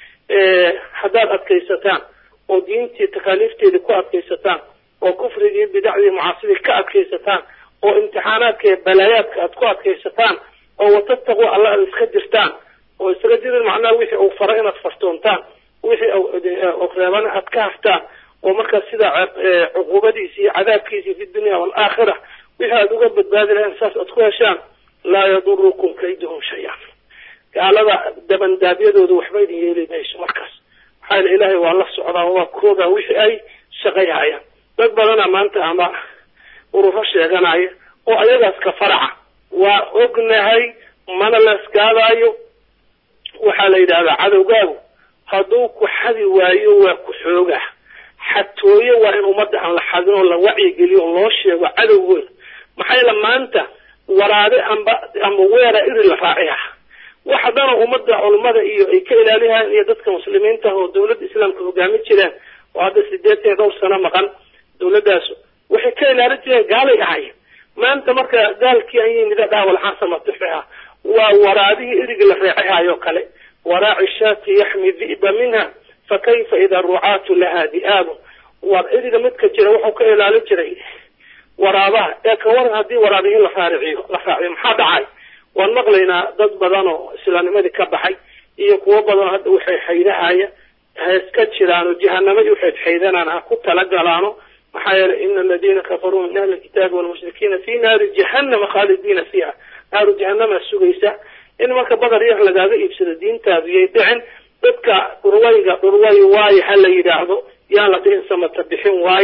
haddaad adkaysataan oo diintii takaaliifteedii ku adkaysataan oo kufrigii bidacdii mucaasidii ka adkaysataan oo imtixaanaadka iyo balaayaadka aad ku adkaysataan oo watattaquu alla aad iska jirtaan oo isaga jirin macnaha wixii uu fara inaad fartoontaan wixii reebana aad ka haftaan oo markaas sidaa cuquubadiisi iyo cadaabkiisi fi dunya waalaakhira wixii aad uga badbaadi lahayn saas aad ku heshaan laa yadurukum kayduhum shay-an gaalada dabandaabyadooda waxba idin yeeli mayso markaas maxaa yele ilaahay waa la socdaa waa koogaa wixii ay shaqayhayaan dad badana maanta ama ururo sheeganaya oo ayagaas ka faraca waa ognahay mana leeskaadaayo waxaa la yidhahdaa cadowgaagu hadduu ku xadi waayo waa ku xoogaa xatooye waa in ummadda aan la xadin oo la wacyigeliyo oo loo sheego cadowgooda maxaa yeele maanta waraade amba amba weera iri la raaciha waxa dana ummadda culummada iyo ay ka ilaalihayan iyo dadka muslimiinta oo dawladda islaamka hogaamin jireen oo hadda sideetan iyo dhowr sano maqan dawladdaas waxay ka ilaalin jireen gaalay ahay maanta marka gaalkii an yimida dhaawal xasamatuxiha waa waraadihii erigi la reexihayoo kale waraaci shaati yaxmi di'ba minha fa kayfa ida rucaatu laha di'aabu war eriga midka jira wuxuu ka ilaalin jiray waraabaha ee ka waran haddii waraabihii la raariciyo la raaciyo maxaa dhacay waan maqlaynaa dad badan oo islaamnimadii ka baxay iyo kuwo badanoo hadda waxay xaydahaya ha iska jiraano jahanamo iyo waxay xaydanaan ha ku talagalaano maxaa yeelay ina aladiina kafaruu min ahli lkitaabi walmushrikiina fi naari jahanama khaalidiina fiiha naaru jahanama sugaysa in marka badar yar lagaaga iibsado diintaadu yay dhicin dadka dhurwayga dhurway waaye ha la yidhaahdo yaan la dhihin samata bixin waaye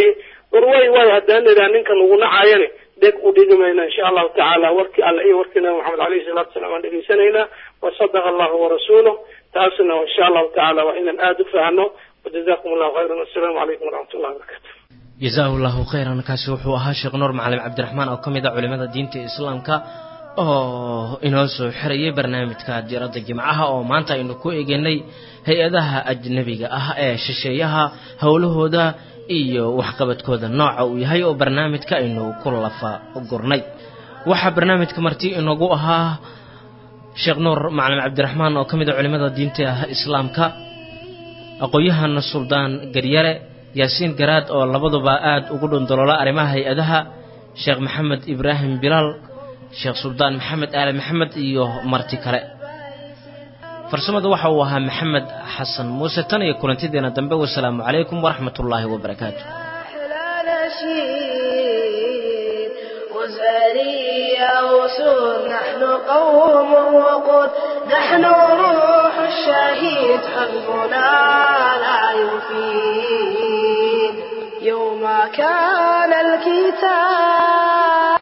war way way haddaan idhaa ninka lagu nacaayane deg u dhigi mayna insha allahu tacaala warkii alle iyo warkii nabi maxamed alayhi salatu wasalaam aan dhegaysanaynaa wasadaqa allahu warasuuluh taasna insha allahu tacaala waa inaan aada u fahno wajazakum allahu khayran wassalaamu calaykum waraxmat ullahi wabarakatu jazaahu llahu khayran kaasi wuxuu ahaa sheekh nuur macalim cabdiraxmaan oo ka mid ah culimada diinta islaamka oo inoo soo xirayay barnaamijka diiradda jimcaha oo maanta aynu ku eeganay hay-adaha ajnabiga ah ee shisheeyaha howlahooda iyo waxqabadkooda nooca uu yahay oo barnaamijka aynu ku lafa gurnay waxaa barnaamijka marti inagu ahaa sheekh nuur macalin cabdiraxmaan oo ka mid a culimada diinta islaamka aqoon-yahana suldaan garyare yaasiin garaad oo labaduba aada ugu dhundoloola arrimaha hay-adaha sheekh maxamed ibraahim bilaal sheekh suldaan maxamed aali maxamed iyo marti kale farsamada waxa uu ahaa maxamed xasan muuse tan iyo kulantideena dambe wasalaamu calaykum waraxmat ullaahi wabarakaatu وزارية وسود نحن قوم وقود نحن روح الشهيد حزبنا لا يفيد يوم كان الكتاب